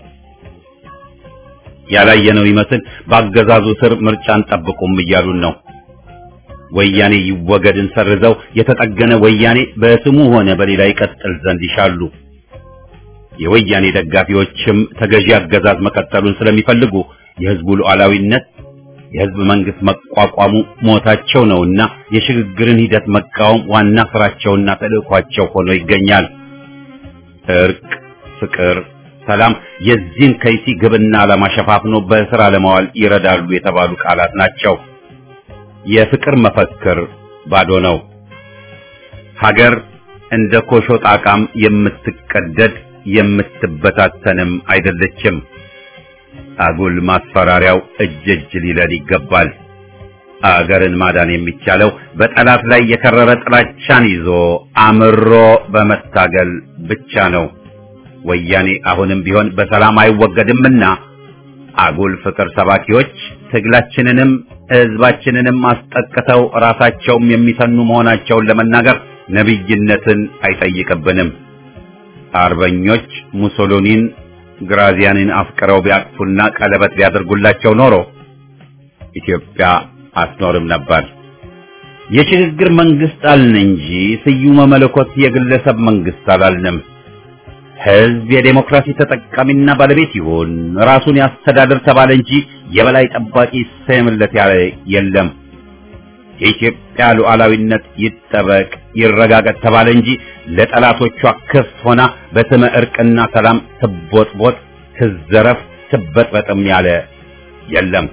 ያላየነው ይመስል በአገዛዙ ስር ምርጫን ጠብቁም እያሉን ነው። ወያኔ ይወገድን ሰርዘው የተጠገነ ወያኔ በስሙ ሆነ በሌላ ይቀጥል ዘንድ ይሻሉ። የወያኔ ደጋፊዎችም ተገዢ አገዛዝ መቀጠሉን ስለሚፈልጉ የህዝቡ ሉዓላዊነት የህዝብ መንግስት መቋቋሙ ሞታቸው ነውና የሽግግርን ሂደት መቃወም ዋና ስራቸውና ተልእኳቸው ሆኖ ይገኛል። እርቅ፣ ፍቅር፣ ሰላም የዚህን ከይሲ ግብና ዓላማ ሸፋፍኖ በስራ ለማዋል ይረዳሉ የተባሉ ቃላት ናቸው። የፍቅር መፈክር ባዶ ነው። ሀገር እንደ ኮሾ ጣቃም የምትቀደድ የምትበታተንም አይደለችም። አጉል ማስፈራሪያው እጅ እጅ ሊለል ይገባል። አገርን ማዳን የሚቻለው በጠላት ላይ የከረረ ጥላቻን ይዞ አምሮ በመታገል ብቻ ነው። ወያኔ አሁንም ቢሆን በሰላም አይወገድምና አጉል ፍቅር ሰባኪዎች ትግላችንንም ህዝባችንንም አስጠቅተው ራሳቸውም የሚሰኑ መሆናቸውን ለመናገር ነቢይነትን አይጠይቅብንም። አርበኞች ሙሶሎኒን ግራዚያንን አፍቅረው ቢያቅፉና ቀለበት ቢያደርጉላቸው ኖሮ ኢትዮጵያ አትኖርም ነበር። የሽግግር መንግስት አልን እንጂ ስዩመ መለኮት የግለሰብ መንግስት አላልንም። ህዝብ የዴሞክራሲ ተጠቃሚና ባለቤት ይሁን፣ ራሱን ያስተዳድር ተባለ እንጂ የበላይ ጠባቂ ይሰየምለት ያለ የለም። የኢትዮጵያ ሉዓላዊነት ይጠበቅ ይረጋገጥ ተባለ እንጂ ለጠላቶቿ ክፍት ሆና በስመ እርቅና ሰላም ትቦጥቦጥ፣ ትዘረፍ፣ ትበጥበጥም ያለ የለም።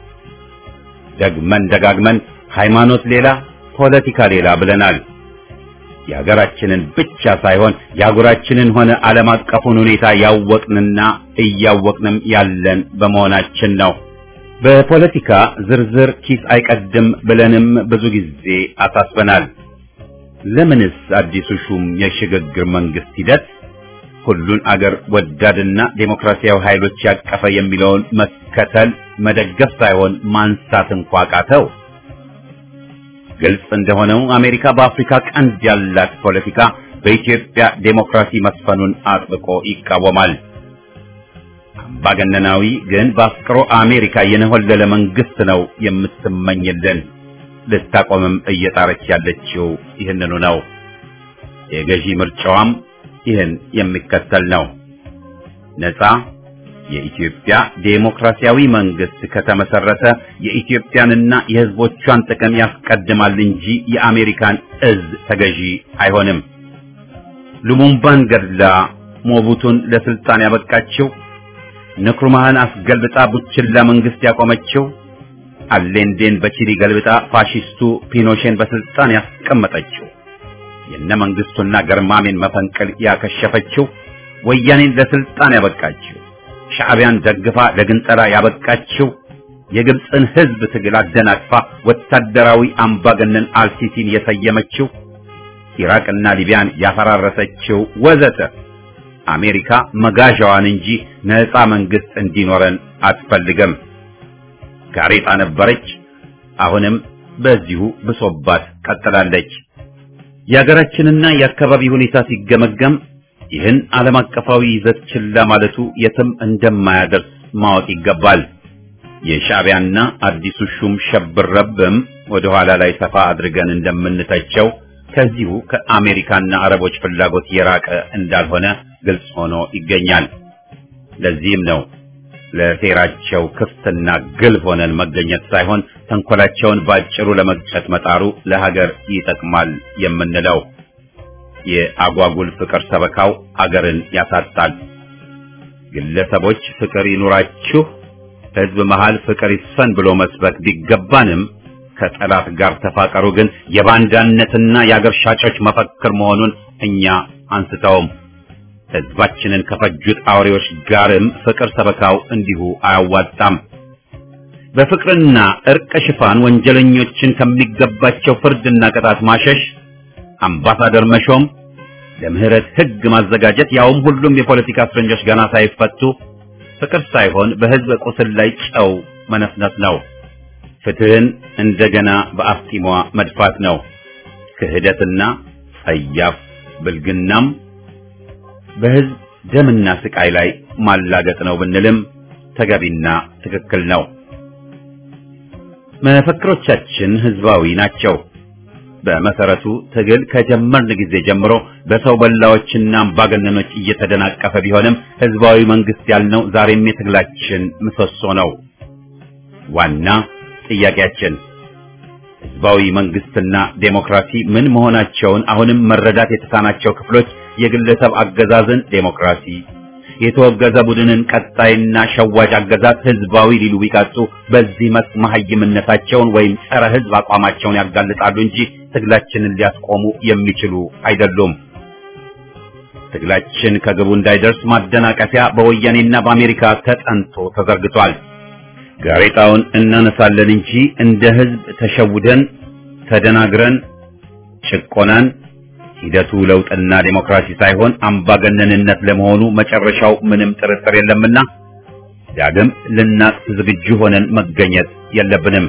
ደግመን ደጋግመን ሃይማኖት ሌላ ፖለቲካ ሌላ ብለናል። የሀገራችንን ብቻ ሳይሆን የአህጉራችንን ሆነ ዓለም አቀፉን ሁኔታ ያወቅንና እያወቅንም ያለን በመሆናችን ነው። በፖለቲካ ዝርዝር ኪስ አይቀድም ብለንም ብዙ ጊዜ አሳስበናል። ለምንስ አዲሱ ሹም የሽግግር መንግስት ሂደት ሁሉን አገር ወዳድና ዴሞክራሲያዊ ኃይሎች ያቀፈ የሚለውን መከተል መደገፍ ሳይሆን ማንሳት እንኳ ቃተው? ግልጽ እንደሆነው አሜሪካ በአፍሪካ ቀንድ ያላት ፖለቲካ በኢትዮጵያ ዴሞክራሲ መስፈኑን አጥብቆ ይቃወማል። አምባገነናዊ ግን በአፍቅሮ አሜሪካ የነሆለለ መንግስት ነው የምትመኝልን። ልታቆምም እየጣረች ያለችው ይህንኑ ነው። የገዢ ምርጫዋም ይህን የሚከተል ነው። ነፃ የኢትዮጵያ ዴሞክራሲያዊ መንግስት ከተመሰረተ የኢትዮጵያንና የሕዝቦቿን ጥቅም ያስቀድማል እንጂ የአሜሪካን እዝ ተገዢ አይሆንም። ሉሙምባን ገድላ ሞቡቱን ለስልጣን ያበቃችው፣ ንክሩማህን አስገልብጣ ቡችላ መንግስት ያቆመችው፣ አሌንዴን በቺሊ ገልብጣ ፋሺስቱ ፒኖሼን በስልጣን ያስቀመጠችው፣ የነ መንግስቱና ገርማሜን መፈንቅል ያከሸፈችው፣ ወያኔን ለስልጣን ያበቃችው ሻዕቢያን ደግፋ ለግንጠላ ያበቃችው የግብፅን ህዝብ ትግል አደናቅፋ ወታደራዊ አምባገነን አልሲሲን የሰየመችው ኢራቅና ሊቢያን ያፈራረሰችው ወዘተ አሜሪካ መጋዣዋን እንጂ ነፃ መንግስት እንዲኖረን አትፈልግም። ጋሬጣ ነበረች፣ አሁንም በዚሁ ብሶባት ቀጥላለች። የሀገራችንና የአካባቢ ሁኔታ ሲገመገም ይህን ዓለም አቀፋዊ ይዘት ችላ ማለቱ የትም እንደማያደርስ ማወቅ ይገባል። የሻዕቢያና አዲሱ ሹም ሸብረብም ወደ ኋላ ላይ ሰፋ አድርገን እንደምንተቸው ከዚሁ ከአሜሪካና አረቦች ፍላጎት የራቀ እንዳልሆነ ግልጽ ሆኖ ይገኛል። ለዚህም ነው ለሴራቸው ክፍትና ግልብ ሆነን መገኘት ሳይሆን ተንኮላቸውን ባጭሩ ለመግጨት መጣሩ ለሀገር ይጠቅማል የምንለው። የአጓጉል ፍቅር ሰበካው አገርን ያሳጣል። ግለሰቦች ፍቅር ይኑራችሁ፣ ህዝብ መሃል ፍቅር ይስፈን ብሎ መስበክ ቢገባንም ከጠላት ጋር ተፋቀሩ ግን የባንዳነትና የአገር ሻጮች መፈክር መሆኑን እኛ አንስተውም። ህዝባችንን ከፈጁት አውሬዎች ጋርም ፍቅር ሰበካው እንዲሁ አያዋጣም። በፍቅርና እርቅ ሽፋን ወንጀለኞችን ከሚገባቸው ፍርድና ቅጣት ማሸሽ፣ አምባሳደር መሾም፣ ለምህረት ህግ ማዘጋጀት፣ ያውም ሁሉም የፖለቲካ እስረኞች ገና ሳይፈቱ ፍቅር ሳይሆን በህዝብ ቁስል ላይ ጨው መነስነስ ነው። ፍትህን እንደገና በአፍጢሟ መድፋት ነው። ክህደትና ጸያፍ ብልግናም በህዝብ ደምና ስቃይ ላይ ማላገጥ ነው ብንልም ተገቢና ትክክል ነው። መፈክሮቻችን ህዝባዊ ናቸው። በመሰረቱ ትግል ከጀመርን ጊዜ ጀምሮ በሰው በላዎችና አምባገነኖች እየተደናቀፈ ቢሆንም ህዝባዊ መንግስት ያልነው ዛሬም የትግላችን ምሰሶ ነው። ዋና ጥያቄያችን ህዝባዊ መንግስትና ዴሞክራሲ ምን መሆናቸውን አሁንም መረዳት የተሳናቸው ክፍሎች የግለሰብ አገዛዝን ዴሞክራሲ፣ የተወገዘ ቡድንን ቀጣይና ሸዋጅ አገዛዝ ህዝባዊ ሊሉ ቢቀጡ በዚህ መስክ መሐይምነታቸውን ወይም ጸረ ህዝብ አቋማቸውን ያጋልጣሉ እንጂ ትግላችንን ሊያስቆሙ የሚችሉ አይደሉም። ትግላችን ከግቡ እንዳይደርስ ማደናቀፊያ በወያኔና በአሜሪካ ተጠንቶ ተዘርግቷል። ጋሬጣውን እናነሳለን እንጂ እንደ ህዝብ ተሸውደን ተደናግረን ጭቆናን ሂደቱ ለውጥና ዴሞክራሲ ሳይሆን አምባገነንነት ለመሆኑ መጨረሻው ምንም ጥርጥር የለምና ዳግም ልናቅፍ ዝግጁ ሆነን መገኘት የለብንም።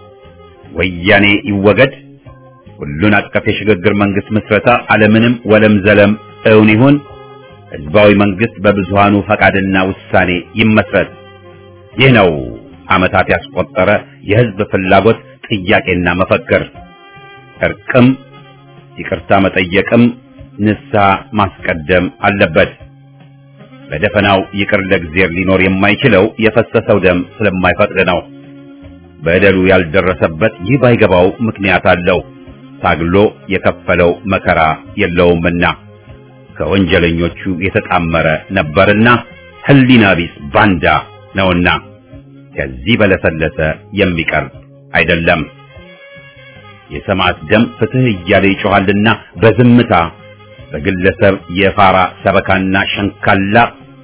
ወያኔ ይወገድ፣ ሁሉን አቀፍ የሽግግር መንግስት ምስረታ አለምንም ወለም ዘለም እውን ይሁን፣ ህዝባዊ መንግስት በብዙሃኑ ፈቃድና ውሳኔ ይመስረት። ይህ ነው ዓመታት ያስቆጠረ የህዝብ ፍላጎት ጥያቄና መፈክር። እርቅም ይቅርታ መጠየቅም ንስሐ ማስቀደም አለበት። በደፈናው ይቅር ለእግዚአብሔር ሊኖር የማይችለው የፈሰሰው ደም ስለማይፈቅድ ነው። በደሉ ያልደረሰበት ይህ ባይገባው ምክንያት አለው። ታግሎ የከፈለው መከራ የለውምና ከወንጀለኞቹ የተጣመረ ነበርና ህሊና ቢስ ባንዳ ነውና ከዚህ በለሰለሰ የሚቀርብ አይደለም። የሰማዕት ደም ፍትህ እያለ ይጮኻልና በዝምታ በግለሰብ የፋራ ሰበካና ሸንካላ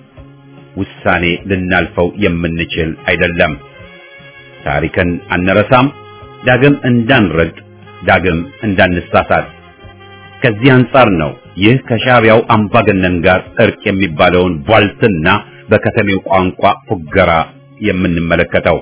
ውሳኔ ልናልፈው የምንችል አይደለም። ታሪክን አንረሳም፣ ዳግም እንዳንረግጥ፣ ዳግም እንዳንሳሳት። ከዚህ አንጻር ነው ይህ ከሻዕቢያው አምባገነን ጋር እርቅ የሚባለውን ቧልትና በከተሜው ቋንቋ ፉገራ የምንመለከተው።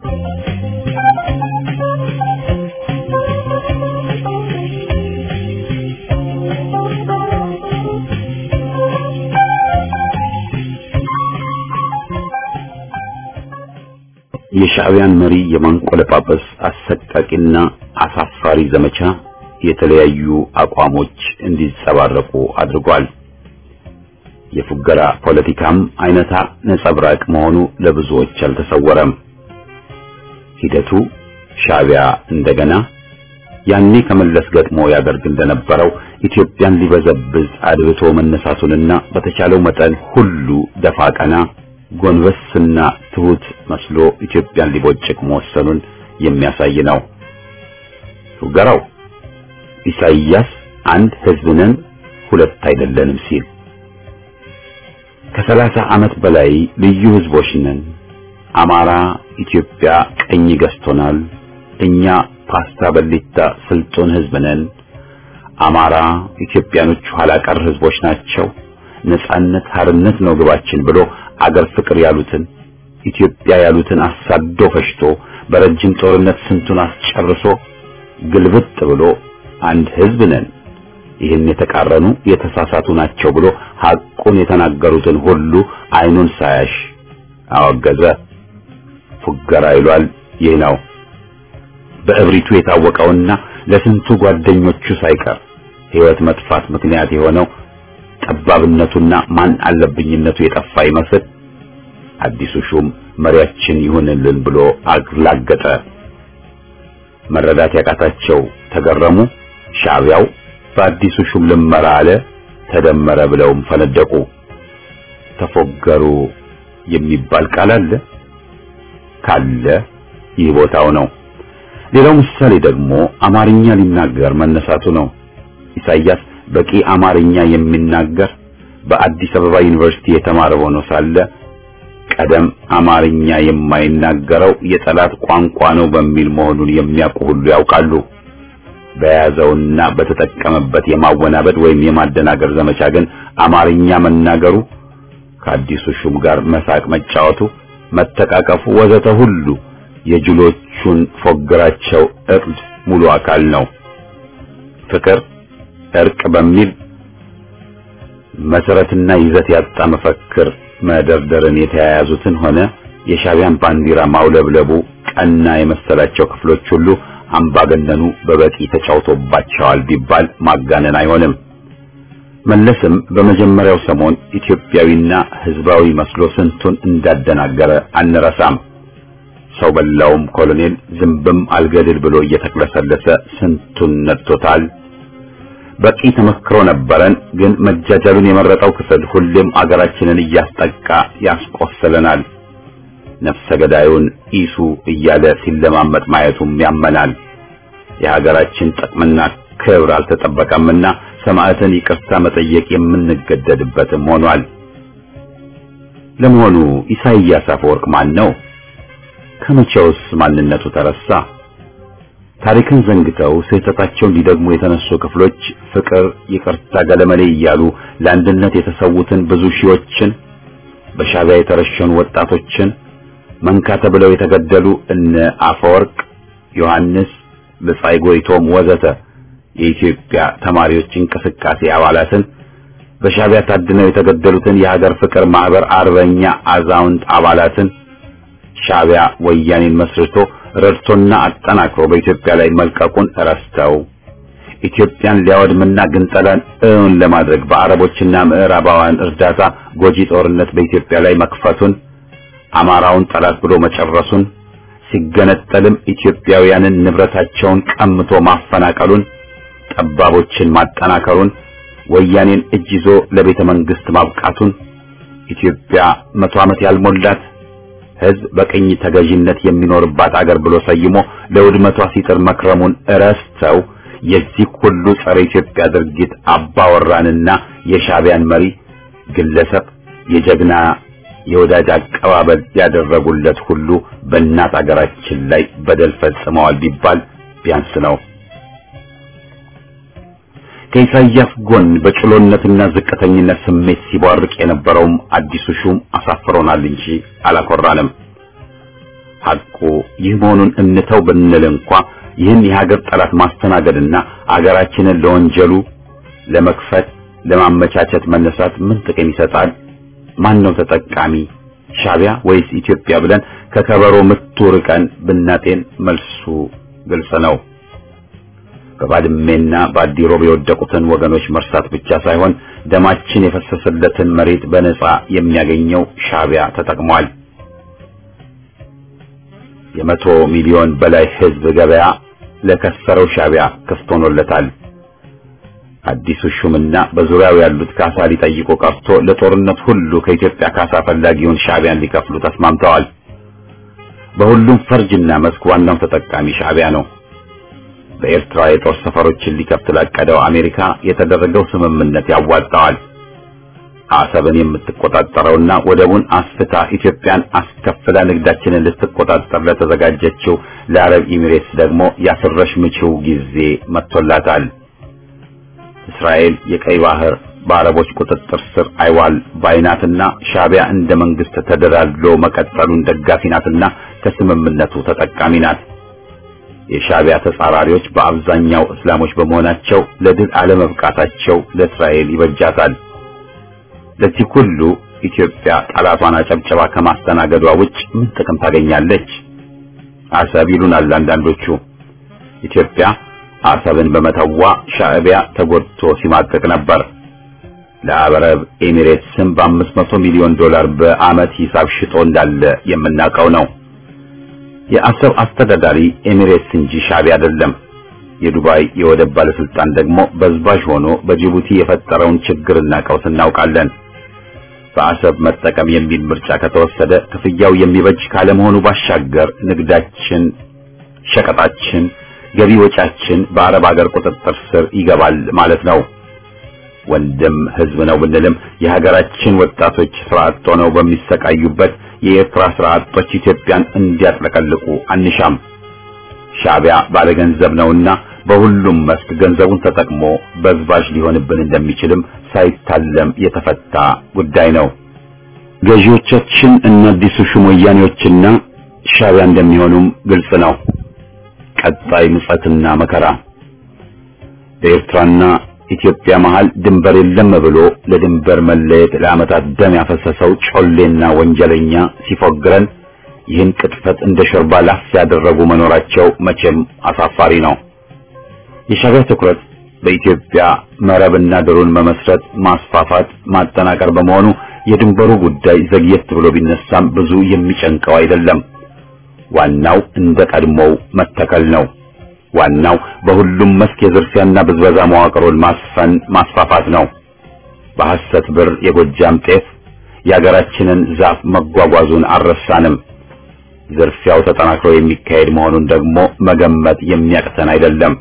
የሻዕቢያን መሪ የማንቆለጳጰስ አሰቃቂና አሳፋሪ ዘመቻ የተለያዩ አቋሞች እንዲጸባረቁ አድርጓል። የፉገራ ፖለቲካም አይነታ ነጸብራቅ መሆኑ ለብዙዎች አልተሰወረም። ሂደቱ ሻዕቢያ እንደገና ያኔ ከመለስ ገጥሞ ያደርግ እንደነበረው ኢትዮጵያን ሊበዘብዝ አድብቶ መነሳቱንና በተቻለው መጠን ሁሉ ደፋ ቀና ጎንበስና ትሁት መስሎ ኢትዮጵያን ሊቦጭቅ መወሰኑን የሚያሳይ ነው። ፉገራው ኢሳይያስ አንድ ሕዝብ ነን ሁለት አይደለንም ሲል ከሰላሳ ዓመት በላይ ልዩ ሕዝቦች ነን አማራ ኢትዮጵያ ቀኝ ገዝቶናል፣ እኛ ፓስታ በሊታ ስልጡን ህዝብ ነን፣ አማራ ኢትዮጵያኖች ኋላ ቀር ህዝቦች ናቸው፣ ነጻነት ሀርነት ነው ግባችን ብሎ አገር ፍቅር ያሉትን ኢትዮጵያ ያሉትን አሳዶ ፈሽቶ በረጅም ጦርነት ስንቱን አስጨርሶ ግልብጥ ብሎ አንድ ህዝብ ነን ይህን የተቃረኑ የተሳሳቱ ናቸው ብሎ ሐቁን የተናገሩትን ሁሉ አይኑን ሳያሽ አወገዘ። ፉገራ ይሏል ይህ ነው። በእብሪቱ የታወቀውና ለስንቱ ጓደኞቹ ሳይቀር ህይወት መጥፋት ምክንያት የሆነው ጠባብነቱና ማን አለብኝነቱ የጠፋ ይመስል አዲሱ ሹም መሪያችን ይሁንልን ብሎ አግላገጠ። መረዳት ያቃታቸው ተገረሙ። ሻዕቢያው በአዲሱ ሹም ልመራ አለ ተደመረ ብለውም ፈነደቁ። ተፎገሩ የሚባል ቃል አለ ካለ ይህ ቦታው ነው። ሌላው ምሳሌ ደግሞ አማርኛ ሊናገር መነሳቱ ነው። ኢሳይያስ በቂ አማርኛ የሚናገር በአዲስ አበባ ዩኒቨርሲቲ የተማረ ሆኖ ሳለ ቀደም አማርኛ የማይናገረው የጠላት ቋንቋ ነው በሚል መሆኑን የሚያውቁ ሁሉ ያውቃሉ። በያዘውና በተጠቀመበት የማወናበድ ወይም የማደናገር ዘመቻ ግን አማርኛ መናገሩ ከአዲሱ ሹም ጋር መሳቅ መጫወቱ፣ መተቃቀፉ ወዘተ ሁሉ የጅሎቹን ፎግራቸው እቅድ ሙሉ አካል ነው። ፍቅር፣ እርቅ በሚል መሰረትና ይዘት ያጣ መፈክር መደርደርን የተያያዙትን ሆነ የሻዕቢያን ባንዲራ ማውለብለቡ ቀና የመሰላቸው ክፍሎች ሁሉ አምባገነኑ በበቂ ተጫውቶባቸዋል ቢባል ማጋነን አይሆንም። መለስም በመጀመሪያው ሰሞን ኢትዮጵያዊና ሕዝባዊ መስሎ ስንቱን እንዳደናገረ አንረሳም። ሰው በላውም ኮሎኔል ዝንብም አልገድል ብሎ እየተቅለሰለሰ ስንቱን ነጥቶታል። በቂ ተመክሮ ነበረን። ግን መጃጃሉን የመረጠው ክፍል ሁሌም አገራችንን እያስጠቃ ያስቆስለናል። ነፍሰ ገዳዩን ኢሱ እያለ ሲለማመጥ ማየቱም ያመናል። የሀገራችን ጥቅምና ክብር አልተጠበቀምና ሰማዕትን ይቅርታ መጠየቅ የምንገደድበትም ሆኗል። ለመሆኑ ኢሳይያስ አፈወርቅ ማን ነው? ከመቼውስ ማንነቱ ተረሳ? ታሪክን ዘንግተው ስህተታቸውን ሊደግሙ የተነሱ ክፍሎች ፍቅር፣ ይቅርታ፣ ገለመሌ እያሉ ለአንድነት የተሰዉትን ብዙ ሺዎችን በሻዕቢያ የተረሸኑ ወጣቶችን መንካ ተብለው የተገደሉ እነ አፈወርቅ፣ ዮሐንስ፣ ብጻይ ጎይቶም ወዘተ የኢትዮጵያ ተማሪዎች እንቅስቃሴ አባላትን በሻዕቢያ ታድነው የተገደሉትን የሀገር ፍቅር ማህበር አርበኛ አዛውንት አባላትን ሻዕቢያ ወያኔን መስርቶ ረድቶና አጠናክሮ በኢትዮጵያ ላይ መልቀቁን ረስተው ኢትዮጵያን ሊያወድምና ግንጠላን እውን ለማድረግ በአረቦችና ምዕራባውያን እርዳታ ጎጂ ጦርነት በኢትዮጵያ ላይ መክፈቱን አማራውን ጠላት ብሎ መጨረሱን ሲገነጠልም ኢትዮጵያውያንን ንብረታቸውን ቀምቶ ማፈናቀሉን ጠባቦችን ማጠናከሩን ወያኔን እጅ ይዞ ለቤተ መንግስት ማብቃቱን ኢትዮጵያ መቶ ዓመት ያልሞላት ሕዝብ በቅኝ ተገዥነት የሚኖርባት አገር ብሎ ሰይሞ ለውድመቷ ሲጥር መክረሙን እረስተው የዚህ ሁሉ ጸረ ኢትዮጵያ ድርጊት አባወራንና የሻዕቢያን መሪ ግለሰብ የጀግና የወዳጅ አቀባበል ያደረጉለት ሁሉ በእናት አገራችን ላይ በደል ፈጽመዋል ቢባል ቢያንስ ነው። ከኢሳያስ ጎን በጭሎነትና ዝቅተኝነት ስሜት ሲቧርቅ የነበረውም አዲሱ ሹም አሳፍሮናል እንጂ አላኮራንም። ሐቁ ይህ መሆኑን እንተው ብንል እንኳ ይህን የሀገር ጠላት ማስተናገድና አገራችንን ለወንጀሉ ለመክፈት ለማመቻቸት መነሳት ምን ጥቅም ይሰጣል? ማን ነው ተጠቃሚ? ሻዕቢያ ወይስ ኢትዮጵያ ብለን ከከበሮ ምቱ ርቀን ብናጤን መልሱ ግልጽ ነው። በባድሜና በአዲሮብ የወደቁትን ወገኖች መርሳት ብቻ ሳይሆን ደማችን የፈሰሰለትን መሬት በነጻ የሚያገኘው ሻዕቢያ ተጠቅሟል። የመቶ ሚሊዮን በላይ ሕዝብ ገበያ ለከሰረው ሻዕቢያ ክፍት ሆኖለታል። አዲሱ ሹምና በዙሪያው ያሉት ካሳ ሊጠይቁ ቀርቶ ለጦርነት ሁሉ ከኢትዮጵያ ካሳ ፈላጊውን ሻዕቢያን ሊከፍሉ ተስማምተዋል። በሁሉም ፈርጅና መስክ ዋናው ተጠቃሚ ሻዕቢያ ነው። በኤርትራ የጦር ሰፈሮችን ሊከፍት ላቀደው አሜሪካ የተደረገው ስምምነት ያዋጣዋል። አሰብን የምትቆጣጠረውና ወደቡን አስፍታ ኢትዮጵያን አስከፍላ ንግዳችንን ልትቆጣጠር ለተዘጋጀችው ለአረብ ኤሚሬትስ ደግሞ ያስረሽ ምችው ጊዜ መጥቶላታል። እስራኤል የቀይ ባህር በአረቦች ቁጥጥር ስር አይዋል ባይናትና ሻዕቢያ እንደ መንግስት ተደላድሎ መቀጠሉን ደጋፊ ናትና ከስምምነቱ ተጠቃሚ ናት። የሻዕቢያ ተጻራሪዎች በአብዛኛው እስላሞች በመሆናቸው ለድል አለመብቃታቸው ለእስራኤል ይበጃታል። ለዚህ ሁሉ ኢትዮጵያ ጠላቷን አጨብጨባ ከማስተናገዷ ውጭ ምን ጥቅም ታገኛለች? አሰብ ይሉናል አንዳንዶቹ። ኢትዮጵያ አሰብን በመተዋ ሻዕቢያ ተጎድቶ ሲማቀቅ ነበር። ለአረብ ኤሚሬትስም በአምስት መቶ ሚሊዮን ዶላር በዓመት ሂሳብ ሽጦ እንዳለ የምናውቀው ነው። የአሰብ አስተዳዳሪ ኤሚሬትስ እንጂ ሻዕቢያ አይደለም። የዱባይ የወደብ ባለስልጣን ደግሞ በዝባዥ ሆኖ በጅቡቲ የፈጠረውን ችግርና ቀውስ እናውቃለን። በአሰብ መጠቀም የሚል ምርጫ ከተወሰደ ክፍያው የሚበጅ ካለመሆኑ ባሻገር ንግዳችን፣ ሸቀጣችን፣ ገቢ ወጫችን በአረብ ሀገር ቁጥጥር ስር ይገባል ማለት ነው። ወንድም ህዝብ ነው ብንልም የሀገራችን ወጣቶች ስራ አጥ ሆነው በሚሰቃዩበት የኤርትራ ስራ አጦች ኢትዮጵያን እንዲያጥለቀልቁ አንሻም። ሻዕቢያ ባለገንዘብ ነውና በሁሉም መስክ ገንዘቡን ተጠቅሞ በዝባዥ ሊሆንብን እንደሚችልም ሳይታለም የተፈታ ጉዳይ ነው። ገዢዎቻችን እነ አዲሱ ሹም ወያኔዎችና ሻዕቢያ እንደሚሆኑም ግልጽ ነው። ቀጣይ ምጸትና መከራ በኤርትራና ኢትዮጵያ መሃል ድንበር የለም ብሎ ለድንበር መለየት ለዓመታት ደም ያፈሰሰው ጮሌና ወንጀለኛ ሲፎግረን ይህን ቅጥፈት እንደ ሾርባ ላፍ ያደረጉ መኖራቸው መቼም አሳፋሪ ነው። የሻዕቢያ ትኩረት በኢትዮጵያ መረብና ድሩን መመስረት፣ ማስፋፋት፣ ማጠናከር በመሆኑ የድንበሩ ጉዳይ ዘግየት ብሎ ቢነሳም ብዙ የሚጨንቀው አይደለም። ዋናው እንደ ቀድሞው መተከል ነው። ዋናው በሁሉም መስክ የዝርፊያና ብዝበዛ መዋቅሩን ማስፈን ማስፋፋት ነው። በሐሰት ብር የጎጃም ጤፍ የሀገራችንን ዛፍ መጓጓዙን አልረሳንም። ዝርፊያው ተጠናክሮ የሚካሄድ መሆኑን ደግሞ መገመት የሚያቅተን አይደለም።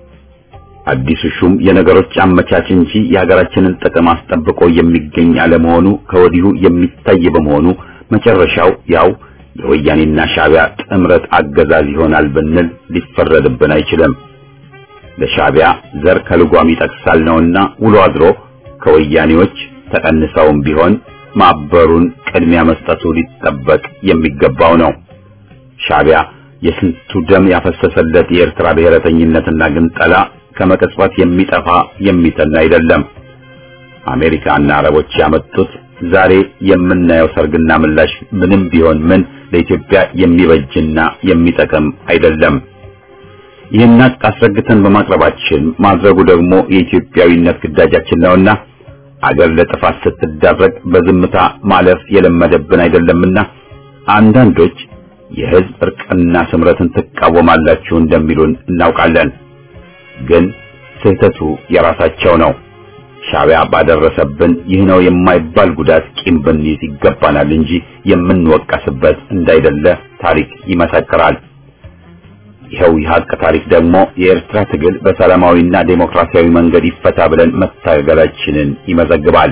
አዲሱ ሹም የነገሮች አመቻች እንጂ የሀገራችንን ጥቅም አስጠብቆ የሚገኝ አለመሆኑ ከወዲሁ የሚታይ በመሆኑ መጨረሻው ያው የወያኔና ሻዕቢያ ጥምረት አገዛዝ ይሆናል ብንል ሊፈረድብን አይችልም። ለሻዕቢያ ዘር ከልጓም ይጠቅሳል ነውና ውሎ አድሮ ከወያኔዎች ተቀንሰውም ቢሆን ማበሩን ቅድሚያ መስጠቱ ሊጠበቅ የሚገባው ነው። ሻዕቢያ የስንቱ ደም ያፈሰሰለት የኤርትራ ብሔረተኝነትና ግንጠላ ከመቀጽበት የሚጠፋ የሚተን አይደለም። አሜሪካና አረቦች ያመጡት ዛሬ የምናየው ሰርግና ምላሽ ምንም ቢሆን ምን ለኢትዮጵያ የሚበጅና የሚጠቅም አይደለም። ይህን ሀቅ አስረግተን በማቅረባችን ማድረጉ ደግሞ የኢትዮጵያዊነት ግዳጃችን ነውና አገር ለጥፋት ስትዳረግ በዝምታ ማለፍ የለመደብን አይደለምና አንዳንዶች የሕዝብ እርቅና ስምረትን ትቃወማላችሁ እንደሚሉን እናውቃለን። ግን ስህተቱ የራሳቸው ነው። ሻዕቢያ ባደረሰብን ይህ ነው የማይባል ጉዳት ቂም ብንይዝ ይገባናል እንጂ የምንወቀስበት እንዳይደለ ታሪክ ይመሰክራል። ይኸው የሀቅ ታሪክ ደግሞ የኤርትራ ትግል በሰላማዊና ዴሞክራሲያዊ መንገድ ይፈታ ብለን መታገላችንን ይመዘግባል።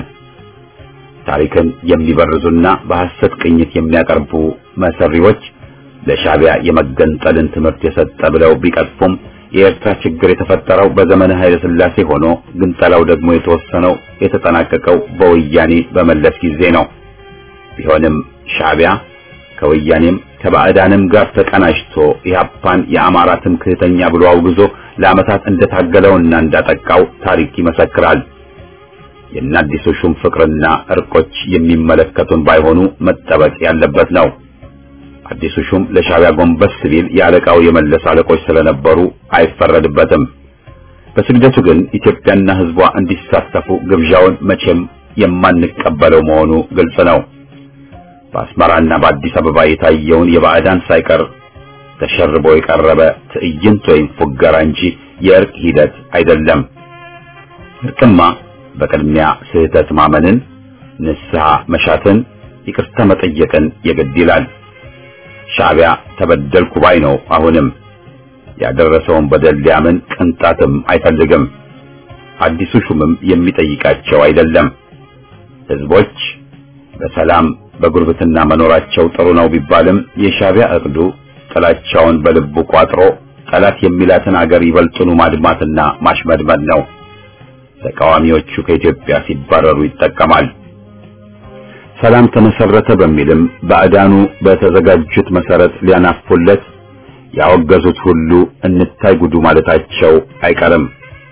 ታሪክን የሚበርዙና በሐሰት ቅኝት የሚያቀርቡ መሰሪዎች ለሻዕቢያ የመገንጠልን ትምህርት የሰጠ ብለው ቢቀጥፉም የኤርትራ ችግር የተፈጠረው በዘመነ ኃይለ ሥላሴ ሆኖ ግንጠላው ደግሞ የተወሰነው የተጠናቀቀው በወያኔ በመለስ ጊዜ ነው። ቢሆንም ሻዕቢያ ከወያኔም ከባዕዳንም ጋር ተቀናጅቶ ኢህአፓን የአማራ ትምክህተኛ ብሎ አውግዞ ለዓመታት እንደታገለውና እንዳጠቃው ታሪክ ይመሰክራል። የአዲሱ ሹም ፍቅርና እርቆች የሚመለከቱን ባይሆኑ መጠበቅ ያለበት ነው። አዲሱ ሹም ለሻዕቢያ ጎንበስ ሲል የአለቃው የመለስ አለቆች ስለነበሩ አይፈረድበትም። በስግደቱ ግን ኢትዮጵያና ሕዝቧ እንዲሳተፉ ግብዣውን መቼም የማንቀበለው መሆኑ ግልጽ ነው። በአስመራና በአዲስ አበባ የታየውን የባዕዳን ሳይቀር ተሸርቦ የቀረበ ትዕይንት ወይም ፉገራ እንጂ የእርቅ ሂደት አይደለም። እርቅማ በቅድሚያ ስህተት ማመንን፣ ንስሐ መሻትን፣ ይቅርታ መጠየቅን የግድ ይላል። ሻዕቢያ ተበደልኩ ባይ ነው። አሁንም ያደረሰውን በደል ሊያምን ቅንጣትም አይፈልግም። አዲሱ ሹምም የሚጠይቃቸው አይደለም። ህዝቦች በሰላም በጉርብትና መኖራቸው ጥሩ ነው ቢባልም የሻዕቢያ እቅዱ ጥላቻውን በልቡ ቋጥሮ ጠላት የሚላትን አገር ይበልጡኑ ማድማትና ማሽመድመድ ነው። ተቃዋሚዎቹ ከኢትዮጵያ ሲባረሩ ይጠቀማል። ሰላም ተመሰረተ በሚልም ባዕዳኑ በተዘጋጁት መሰረት ሊያናፉለት ያወገዙት ሁሉ እንታይ ጉዱ ማለታቸው አይቀርም።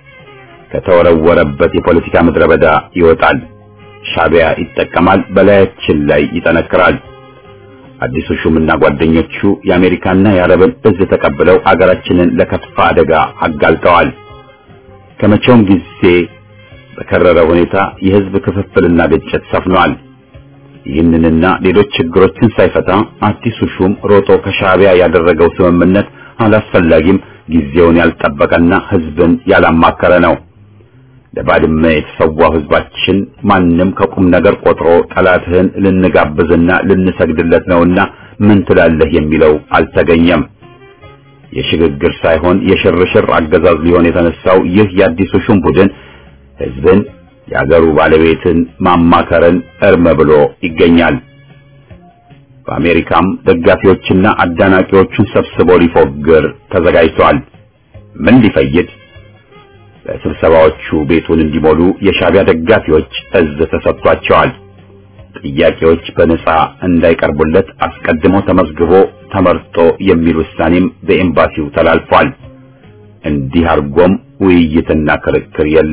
ከተወረወረበት የፖለቲካ ምድረ በዳ ይወጣል። ሻዕቢያ ይጠቀማል፣ በላያችን ላይ ይጠነክራል። አዲሱ ሹምና ጓደኞቹ የአሜሪካና የአረብን እዝ ተቀብለው አገራችንን ለከፋ አደጋ አጋልጠዋል። ከመቼውም ጊዜ በከረረ ሁኔታ የህዝብ ክፍፍልና ግጭት ሰፍኗል። ይህንንና ሌሎች ችግሮችን ሳይፈታ አዲሱ ሹም ሮጦ ከሻዕቢያ ያደረገው ስምምነት አላስፈላጊም፣ ጊዜውን ያልጠበቀና ህዝብን ያላማከረ ነው። ለባድመ የተሰዋው ህዝባችን ማንም ከቁም ነገር ቆጥሮ ጠላትህን ልንጋብዝና ልንሰግድለት ነውና ምን ትላለህ የሚለው አልተገኘም። የሽግግር ሳይሆን የሽርሽር አገዛዝ ሊሆን የተነሳው ይህ የአዲሱ ሹም ቡድን ህዝብን የአገሩ ባለቤትን ማማከርን እርም ብሎ ይገኛል። በአሜሪካም ደጋፊዎችና አዳናቂዎቹን ሰብስቦ ሊፎግር ተዘጋጅቷል። ምን ሊፈይድ? በስብሰባዎቹ ቤቱን እንዲሞሉ የሻዕቢያ ደጋፊዎች እዝ ተሰጥቷቸዋል። ጥያቄዎች በነጻ እንዳይቀርቡለት አስቀድሞ ተመዝግቦ ተመርጦ የሚል ውሳኔም በኤምባሲው ተላልፏል። እንዲህ አድርጎም ውይይትና ክርክር የለ።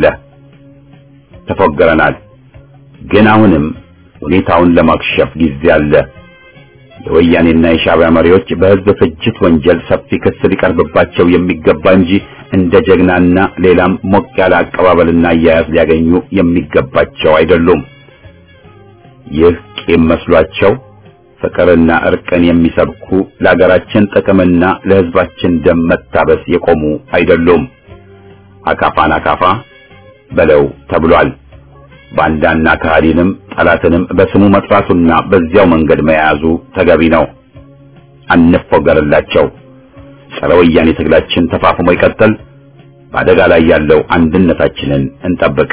ተፎገረናል። ግን አሁንም ሁኔታውን ለማክሸፍ ጊዜ አለ። የወያኔና የሻዕቢያ መሪዎች በህዝብ ፍጅት ወንጀል ሰፊ ክስ ሊቀርብባቸው የሚገባ እንጂ እንደ ጀግናና ሌላም ሞቅ ያለ አቀባበልና አያያዝ ሊያገኙ የሚገባቸው አይደሉም። ይህ ቂም መስሏቸው ፍቅርና እርቅን የሚሰብኩ ለሀገራችን ጥቅምና ለህዝባችን ደም መታበስ የቆሙ አይደሉም። አካፋን አካፋ በለው ተብሏል። ባንዳና ከሃዲንም ጠላትንም በስሙ መጥራቱና በዚያው መንገድ መያዙ ተገቢ ነው። አንፎገርላቸው። ጸረ ወያኔ ትግላችን ተፋፍሞ ይቀጥል። በአደጋ ላይ ያለው አንድነታችንን እንጠብቅ።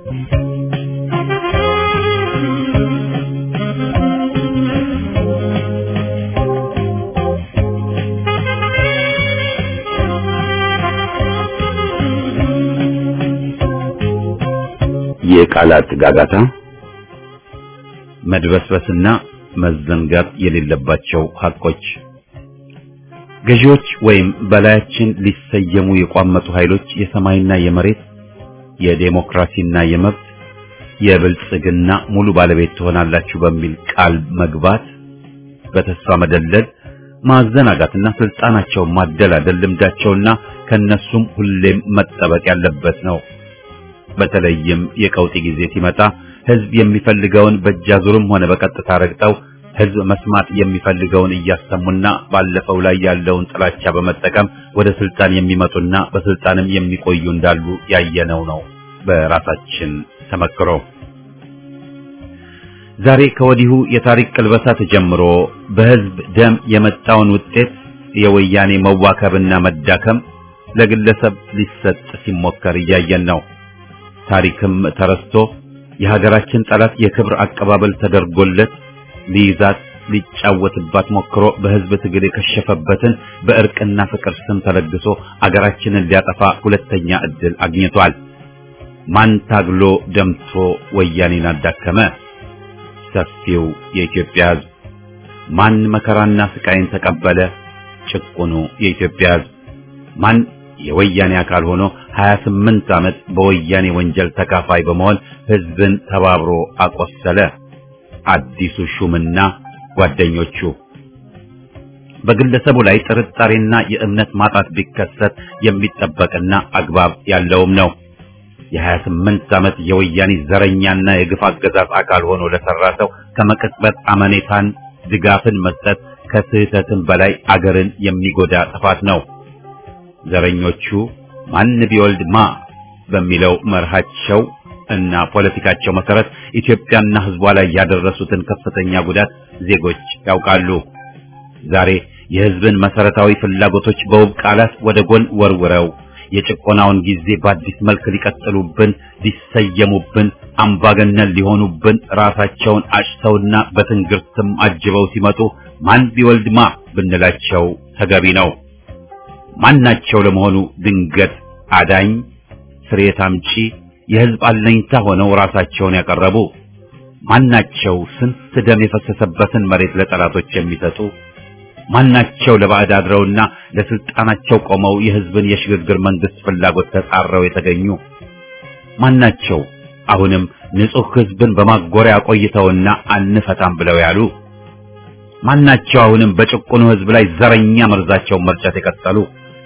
የቃላት ጋጋታ መድበስበስና መዘንጋት የሌለባቸው ሐቆች ገዢዎች ወይም በላያችን ሊሰየሙ የቋመጡ ኃይሎች የሰማይና የመሬት የዴሞክራሲና የመብት የብልጽግና ሙሉ ባለቤት ትሆናላችሁ በሚል ቃል መግባት በተስፋ መደለል ማዘናጋትና ስልጣናቸውን ማደላደል ልምዳቸውና ከነሱም ሁሌም መጠበቅ ያለበት ነው። በተለይም የቀውጢ ጊዜ ሲመጣ ህዝብ የሚፈልገውን በእጃዙርም ሆነ በቀጥታ ረግጠው ህዝብ መስማት የሚፈልገውን እያሰሙና ባለፈው ላይ ያለውን ጥላቻ በመጠቀም ወደ ስልጣን የሚመጡና በስልጣንም የሚቆዩ እንዳሉ ያየነው ነው በራሳችን ተመክሮ። ዛሬ ከወዲሁ የታሪክ ቅልበሳ ተጀምሮ በህዝብ ደም የመጣውን ውጤት የወያኔ መዋከብና መዳከም ለግለሰብ ሊሰጥ ሲሞከር እያየን ነው። ታሪክም ተረስቶ የሀገራችን ጠላት የክብር አቀባበል ተደርጎለት ሊይዛት ሊጫወትባት ሞክሮ በህዝብ ትግል የከሸፈበትን በእርቅና ፍቅር ስም ተለግሶ አገራችንን ሊያጠፋ ሁለተኛ ዕድል አግኝቷል። ማን ታግሎ ደምቶ ወያኔን አዳከመ? ሰፊው የኢትዮጵያ ህዝብ። ማን መከራና ስቃይን ተቀበለ? ጭቁኑ የኢትዮጵያ ህዝብ። ማን የወያኔ አካል ሆኖ 28 ዓመት በወያኔ ወንጀል ተካፋይ በመሆን ህዝብን ተባብሮ አቆሰለ? አዲሱ ሹምና ጓደኞቹ። በግለሰቡ ላይ ጥርጣሬና የእምነት ማጣት ቢከሰት የሚጠበቅና አግባብ ያለውም ነው። የ28 ዓመት የወያኔ ዘረኛና የግፍ አገዛዝ አካል ሆኖ ለሰራ ሰው ከመቅጽበት አመኔታን ድጋፍን መስጠት ከስህተትም በላይ አገርን የሚጎዳ ጥፋት ነው። ዘረኞቹ ማን ቢወልድ ማ በሚለው መርሃቸው እና ፖለቲካቸው መሰረት ኢትዮጵያና ህዝቧ ላይ ያደረሱትን ከፍተኛ ጉዳት ዜጎች ያውቃሉ። ዛሬ የህዝብን መሰረታዊ ፍላጎቶች በውብ ቃላት ወደ ጎን ወርውረው የጭቆናውን ጊዜ በአዲስ መልክ ሊቀጥሉብን፣ ሊሰየሙብን፣ አምባገነን ሊሆኑብን ራሳቸውን አጭተውና በትንግርትም አጅበው ሲመጡ ማን ቢወልድማ ብንላቸው ተገቢ ነው። ማናቸው ለመሆኑ ድንገት አዳኝ ስርየት አምጪ የሕዝብ አለኝታ ሆነው ራሳቸውን ያቀረቡ ማናቸው? ስንት ደም የፈሰሰበትን መሬት ለጠላቶች የሚሰጡ ማናቸው? ለባዕድ አድረውና ለስልጣናቸው ቆመው የሕዝብን የሽግግር መንግስት ፍላጎት ተጻረው የተገኙ ማናቸው? አሁንም ንጹሕ ሕዝብን በማጎሪያ ቆይተውና አንፈታም ብለው ያሉ ማናቸው? አሁንም በጭቁኑ ሕዝብ ላይ ዘረኛ መርዛቸውን መርጨት የቀጠሉ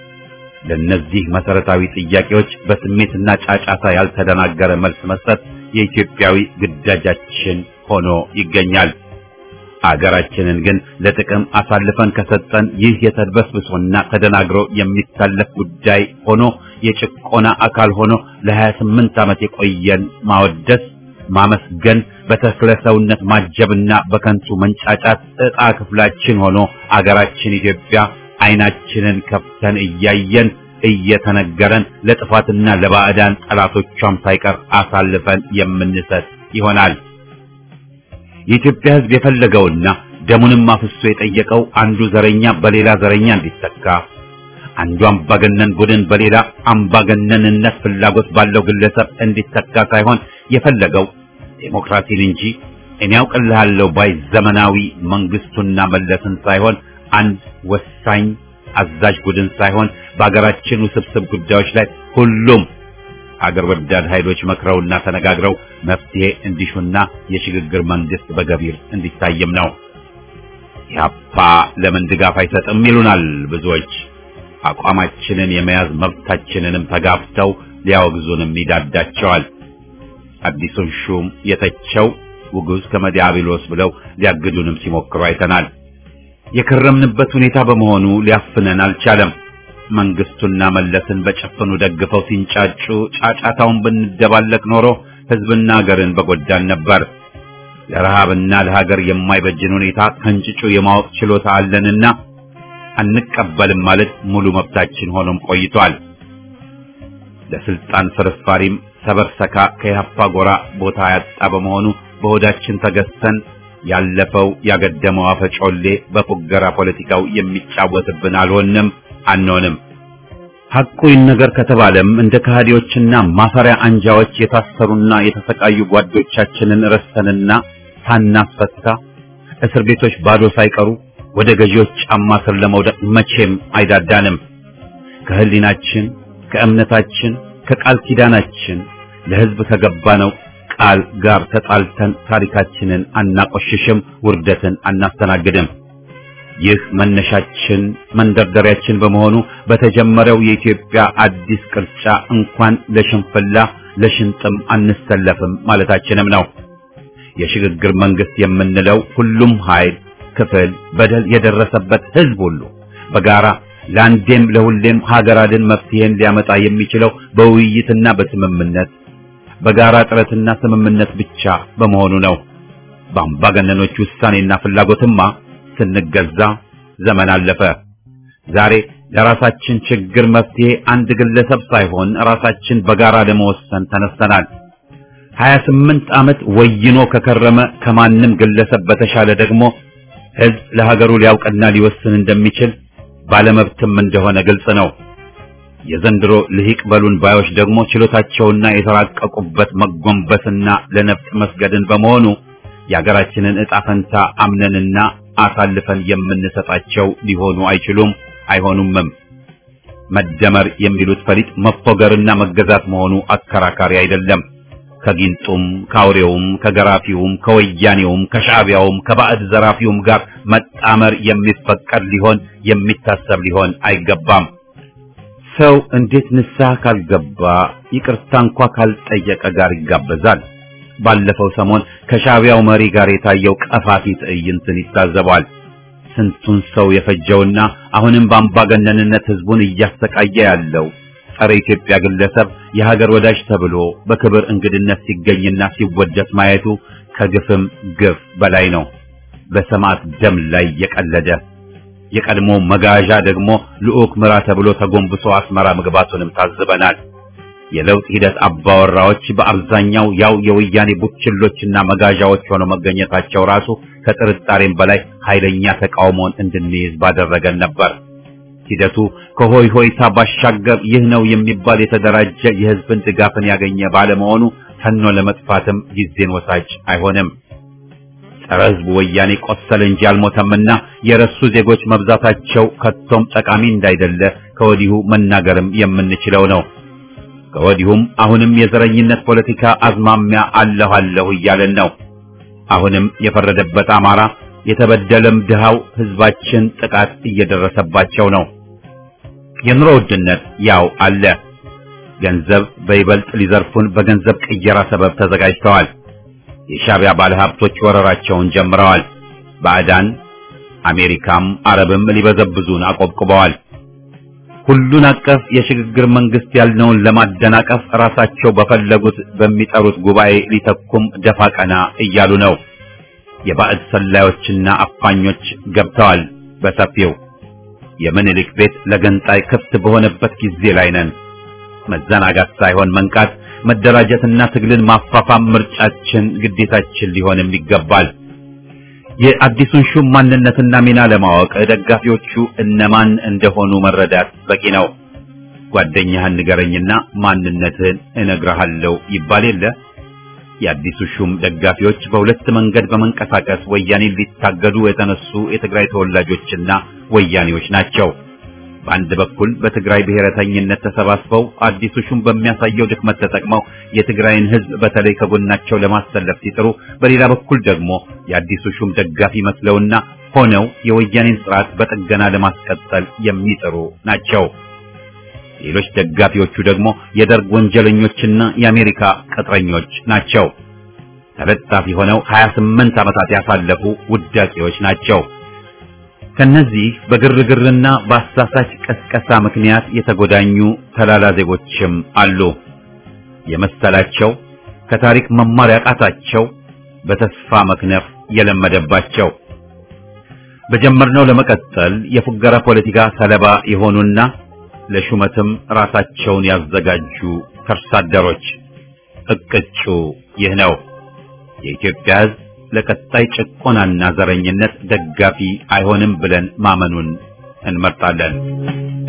ለነዚህ መሰረታዊ ጥያቄዎች በስሜትና ጫጫታ ያልተደናገረ መልስ መስጠት የኢትዮጵያዊ ግዳጃችን ሆኖ ይገኛል። አገራችንን ግን ለጥቅም አሳልፈን ከሰጠን ይህ የተድበስብሶና ተደናግሮ የሚታለፍ ጉዳይ ሆኖ የጭቆና አካል ሆኖ ለ28 ዓመት የቆየን ማወደስ፣ ማመስገን፣ በተክለ ሰውነት ማጀብና በከንቱ መንጫጫት ዕጣ ክፍላችን ሆኖ አገራችን ኢትዮጵያ አይናችንን ከፍተን እያየን እየተነገረን ለጥፋትና ለባዕዳን ጠላቶቿም ሳይቀር አሳልፈን የምንሰጥ ይሆናል። የኢትዮጵያ ሕዝብ የፈለገውና ደሙንም አፍሶ የጠየቀው አንዱ ዘረኛ በሌላ ዘረኛ እንዲተካ፣ አንዱ አምባገነን ቡድን በሌላ አምባገነንነት ፍላጎት ባለው ግለሰብ እንዲተካ ሳይሆን የፈለገው ዴሞክራሲን እንጂ እኔ ያውቅልሃለሁ ባይ ዘመናዊ መንግስቱና መለስን ሳይሆን አንድ ወሳኝ አዛዥ ቡድን ሳይሆን በአገራችን ውስብስብ ጉዳዮች ላይ ሁሉም አገር ወዳድ ኃይሎች መክረውና ተነጋግረው መፍትሄ እንዲሹና የሽግግር መንግስት በገቢር እንዲታይም ነው። ኢህአፓ ለምን ድጋፍ አይሰጥም ይሉናል ብዙዎች። አቋማችንን የመያዝ መብታችንንም ተጋፍተው ሊያወግዙንም ይዳዳቸዋል። አዲሱን ሹም የተቸው ውጉዝ ከመዲያብሎስ ብለው ሊያግዱንም ሲሞክሩ አይተናል። የከረምንበት ሁኔታ በመሆኑ ሊያፍነን አልቻለም። መንግስቱና መለስን በጨፈኑ ደግፈው ሲንጫጩ ጫጫታውን ብንደባለቅ ኖሮ ህዝብና ሀገርን በጎዳን ነበር። ለረሃብና ለሀገር የማይበጅን ሁኔታ ከንጭጩ የማወቅ ችሎታ አለንና አንቀበልም ማለት ሙሉ መብታችን ሆኖም ቆይቷል። ለስልጣን ፍርፋሪም ሰበርሰካ ከያፓ ጎራ ቦታ ያጣ በመሆኑ በሆዳችን ተገዝተን ያለፈው ያገደመው አፈጮሌ በፉገራ ፖለቲካው የሚጫወትብን አልሆንም አንሆንም። ሐቁ ይነገር ከተባለም እንደ ከሃዲዎችና ማፈሪያ አንጃዎች የታሰሩና የተሰቃዩ ጓዶቻችንን ረስተንና ሳናስፈታ እስር ቤቶች ባዶ ሳይቀሩ ወደ ገዢዎች ጫማ ስር ለመውደቅ መቼም አይዳዳንም። ከህሊናችን፣ ከእምነታችን፣ ከቃል ኪዳናችን ለህዝብ ከገባነው ቃል ጋር ተጣልተን ታሪካችንን አናቆሽሽም፣ ውርደትን አናስተናግድም። ይህ መነሻችን መንደርደሪያችን በመሆኑ በተጀመረው የኢትዮጵያ አዲስ ቅርጫ እንኳን ለሽንፍላ ለሽንጥም አንሰለፍም ማለታችንም ነው። የሽግግር መንግስት የምንለው ሁሉም ኃይል፣ ክፍል፣ በደል የደረሰበት ህዝብ ሁሉ በጋራ ለአንዴም ለሁሌም ሀገር አድን መፍትሄን ሊያመጣ የሚችለው በውይይትና በስምምነት በጋራ ጥረትና ስምምነት ብቻ በመሆኑ ነው። በአምባገነኖች ውሳኔና ፍላጎትማ ስንገዛ ዘመን አለፈ። ዛሬ ለራሳችን ችግር መፍትሄ አንድ ግለሰብ ሳይሆን ራሳችን በጋራ ለመወሰን ተነስተናል። 28 ዓመት ወይኖ ከከረመ ከማንም ግለሰብ በተሻለ ደግሞ ህዝብ ለሀገሩ ሊያውቅና ሊወስን እንደሚችል ባለመብትም እንደሆነ ግልጽ ነው። የዘንድሮ ልሂቅ በሉን ባዮች ደግሞ ችሎታቸውና የተራቀቁበት መጎንበስና ለነፍጥ መስገድን በመሆኑ የሀገራችንን ዕጣ ፈንታ አምነንና አሳልፈን የምንሰጣቸው ሊሆኑ አይችሉም፣ አይሆኑምም። መደመር የሚሉት ፈሊጥ መፎገርና መገዛት መሆኑ አከራካሪ አይደለም። ከጊንጡም ከአውሬውም ከገራፊውም ከወያኔውም ከሻዕቢያውም ከባዕድ ዘራፊውም ጋር መጣመር የሚፈቀድ ሊሆን የሚታሰብ ሊሆን አይገባም። ሰው እንዴት ንስሐ ካልገባ ይቅርታ እንኳ ካልጠየቀ ጋር ይጋበዛል? ባለፈው ሰሞን ከሻዕቢያው መሪ ጋር የታየው ቀፋፊ ትዕይንትን ይታዘባል። ስንቱን ሰው የፈጀውና አሁንም በአምባገነንነት ህዝቡን እያሰቃየ ያለው ጸረ ኢትዮጵያ ግለሰብ የሀገር ወዳጅ ተብሎ በክብር እንግድነት ሲገኝና ሲወደስ ማየቱ ከግፍም ግፍ በላይ ነው። በሰማዕት ደም ላይ የቀለደ የቀድሞ መጋዣ ደግሞ ልዑክ ምራ ተብሎ ተጎንብሶ አስመራ መግባቱንም ታዝበናል። የለውጥ ሂደት አባወራዎች በአብዛኛው ያው የወያኔ ቡችሎችና መጋዣዎች ሆነው መገኘታቸው ራሱ ከጥርጣሬም በላይ ኃይለኛ ተቃውሞን እንድንይዝ ባደረገን ነበር። ሂደቱ ከሆይ ሆይታ ባሻገር ይህ ነው የሚባል የተደራጀ የሕዝብን ድጋፍን ያገኘ ባለመሆኑ ተኖ ለመጥፋትም ጊዜን ወሳጅ አይሆንም። ጸረ ሕዝቡ ወያኔ ቆሰለ እንጂ አልሞተምና የረሱ ዜጎች መብዛታቸው ከቶም ጠቃሚ እንዳይደለ ከወዲሁ መናገርም የምንችለው ነው። ከወዲሁም አሁንም የዘረኝነት ፖለቲካ አዝማሚያ አለሁ አለሁ እያለን ነው። አሁንም የፈረደበት አማራ የተበደለም ድሃው ሕዝባችን ጥቃት እየደረሰባቸው ነው። የኑሮ ውድነት ያው አለ። ገንዘብ በይበልጥ ሊዘርፉን በገንዘብ ቅየራ ሰበብ ተዘጋጅተዋል። የሻዕቢያ ባለሀብቶች ወረራቸውን ጀምረዋል። ባዕዳን አሜሪካም አረብም ሊበዘብዙን አቆብቁበዋል። ሁሉን አቀፍ የሽግግር መንግስት ያልነውን ለማደናቀፍ ራሳቸው በፈለጉት በሚጠሩት ጉባኤ ሊተኩም ደፋ ቀና እያሉ ነው። የባዕድ ሰላዮችና አፋኞች ገብተዋል በሰፊው። የምኒልክ ቤት ለገንጣይ ክፍት በሆነበት ጊዜ ላይ ነን። መዘናጋት ሳይሆን መንቃት፣ መደራጀትና ትግልን ማፋፋም ምርጫችን፣ ግዴታችን ሊሆንም ይገባል። የአዲሱን ሹም ማንነትና ሚና ለማወቅ ደጋፊዎቹ እነማን እንደሆኑ መረዳት በቂ ነው። ጓደኛህን ንገረኝና ማንነትህን እነግርሃለሁ ይባል የለ። የአዲሱ ሹም ደጋፊዎች በሁለት መንገድ በመንቀሳቀስ ወያኔን ሊታገዱ የተነሱ የትግራይ ተወላጆችና ወያኔዎች ናቸው። በአንድ በኩል በትግራይ ብሔረተኝነት ተሰባስበው አዲሱ ሹም በሚያሳየው ድክመት ተጠቅመው የትግራይን ሕዝብ በተለይ ከጎናቸው ለማሰለፍ ሲጥሩ፣ በሌላ በኩል ደግሞ የአዲሱ ሹም ደጋፊ መስለውና ሆነው የወያኔን ስርዓት በጥገና ለማስቀጠል የሚጥሩ ናቸው። ሌሎች ደጋፊዎቹ ደግሞ የደርግ ወንጀለኞችና የአሜሪካ ቅጥረኞች ናቸው። ተለጣፊ ሆነው 28 ዓመታት ያሳለፉ ውዳቂዎች ናቸው። ከነዚህ በግርግርና በአሳሳች ቀስቀሳ ምክንያት የተጎዳኙ ተላላ ዜጎችም አሉ። የመሰላቸው ከታሪክ መማር ያቃታቸው በተስፋ መክነፍ የለመደባቸው በጀመርነው ለመቀጠል የፉገራ ፖለቲካ ሰለባ የሆኑና ለሹመትም ራሳቸውን ያዘጋጁ ከርሳደሮች እቅጩ ይህ ነው። የኢትዮጵያ ሕዝብ ለቀጣይ ጭቆናና ዘረኝነት ደጋፊ አይሆንም ብለን ማመኑን እንመርጣለን።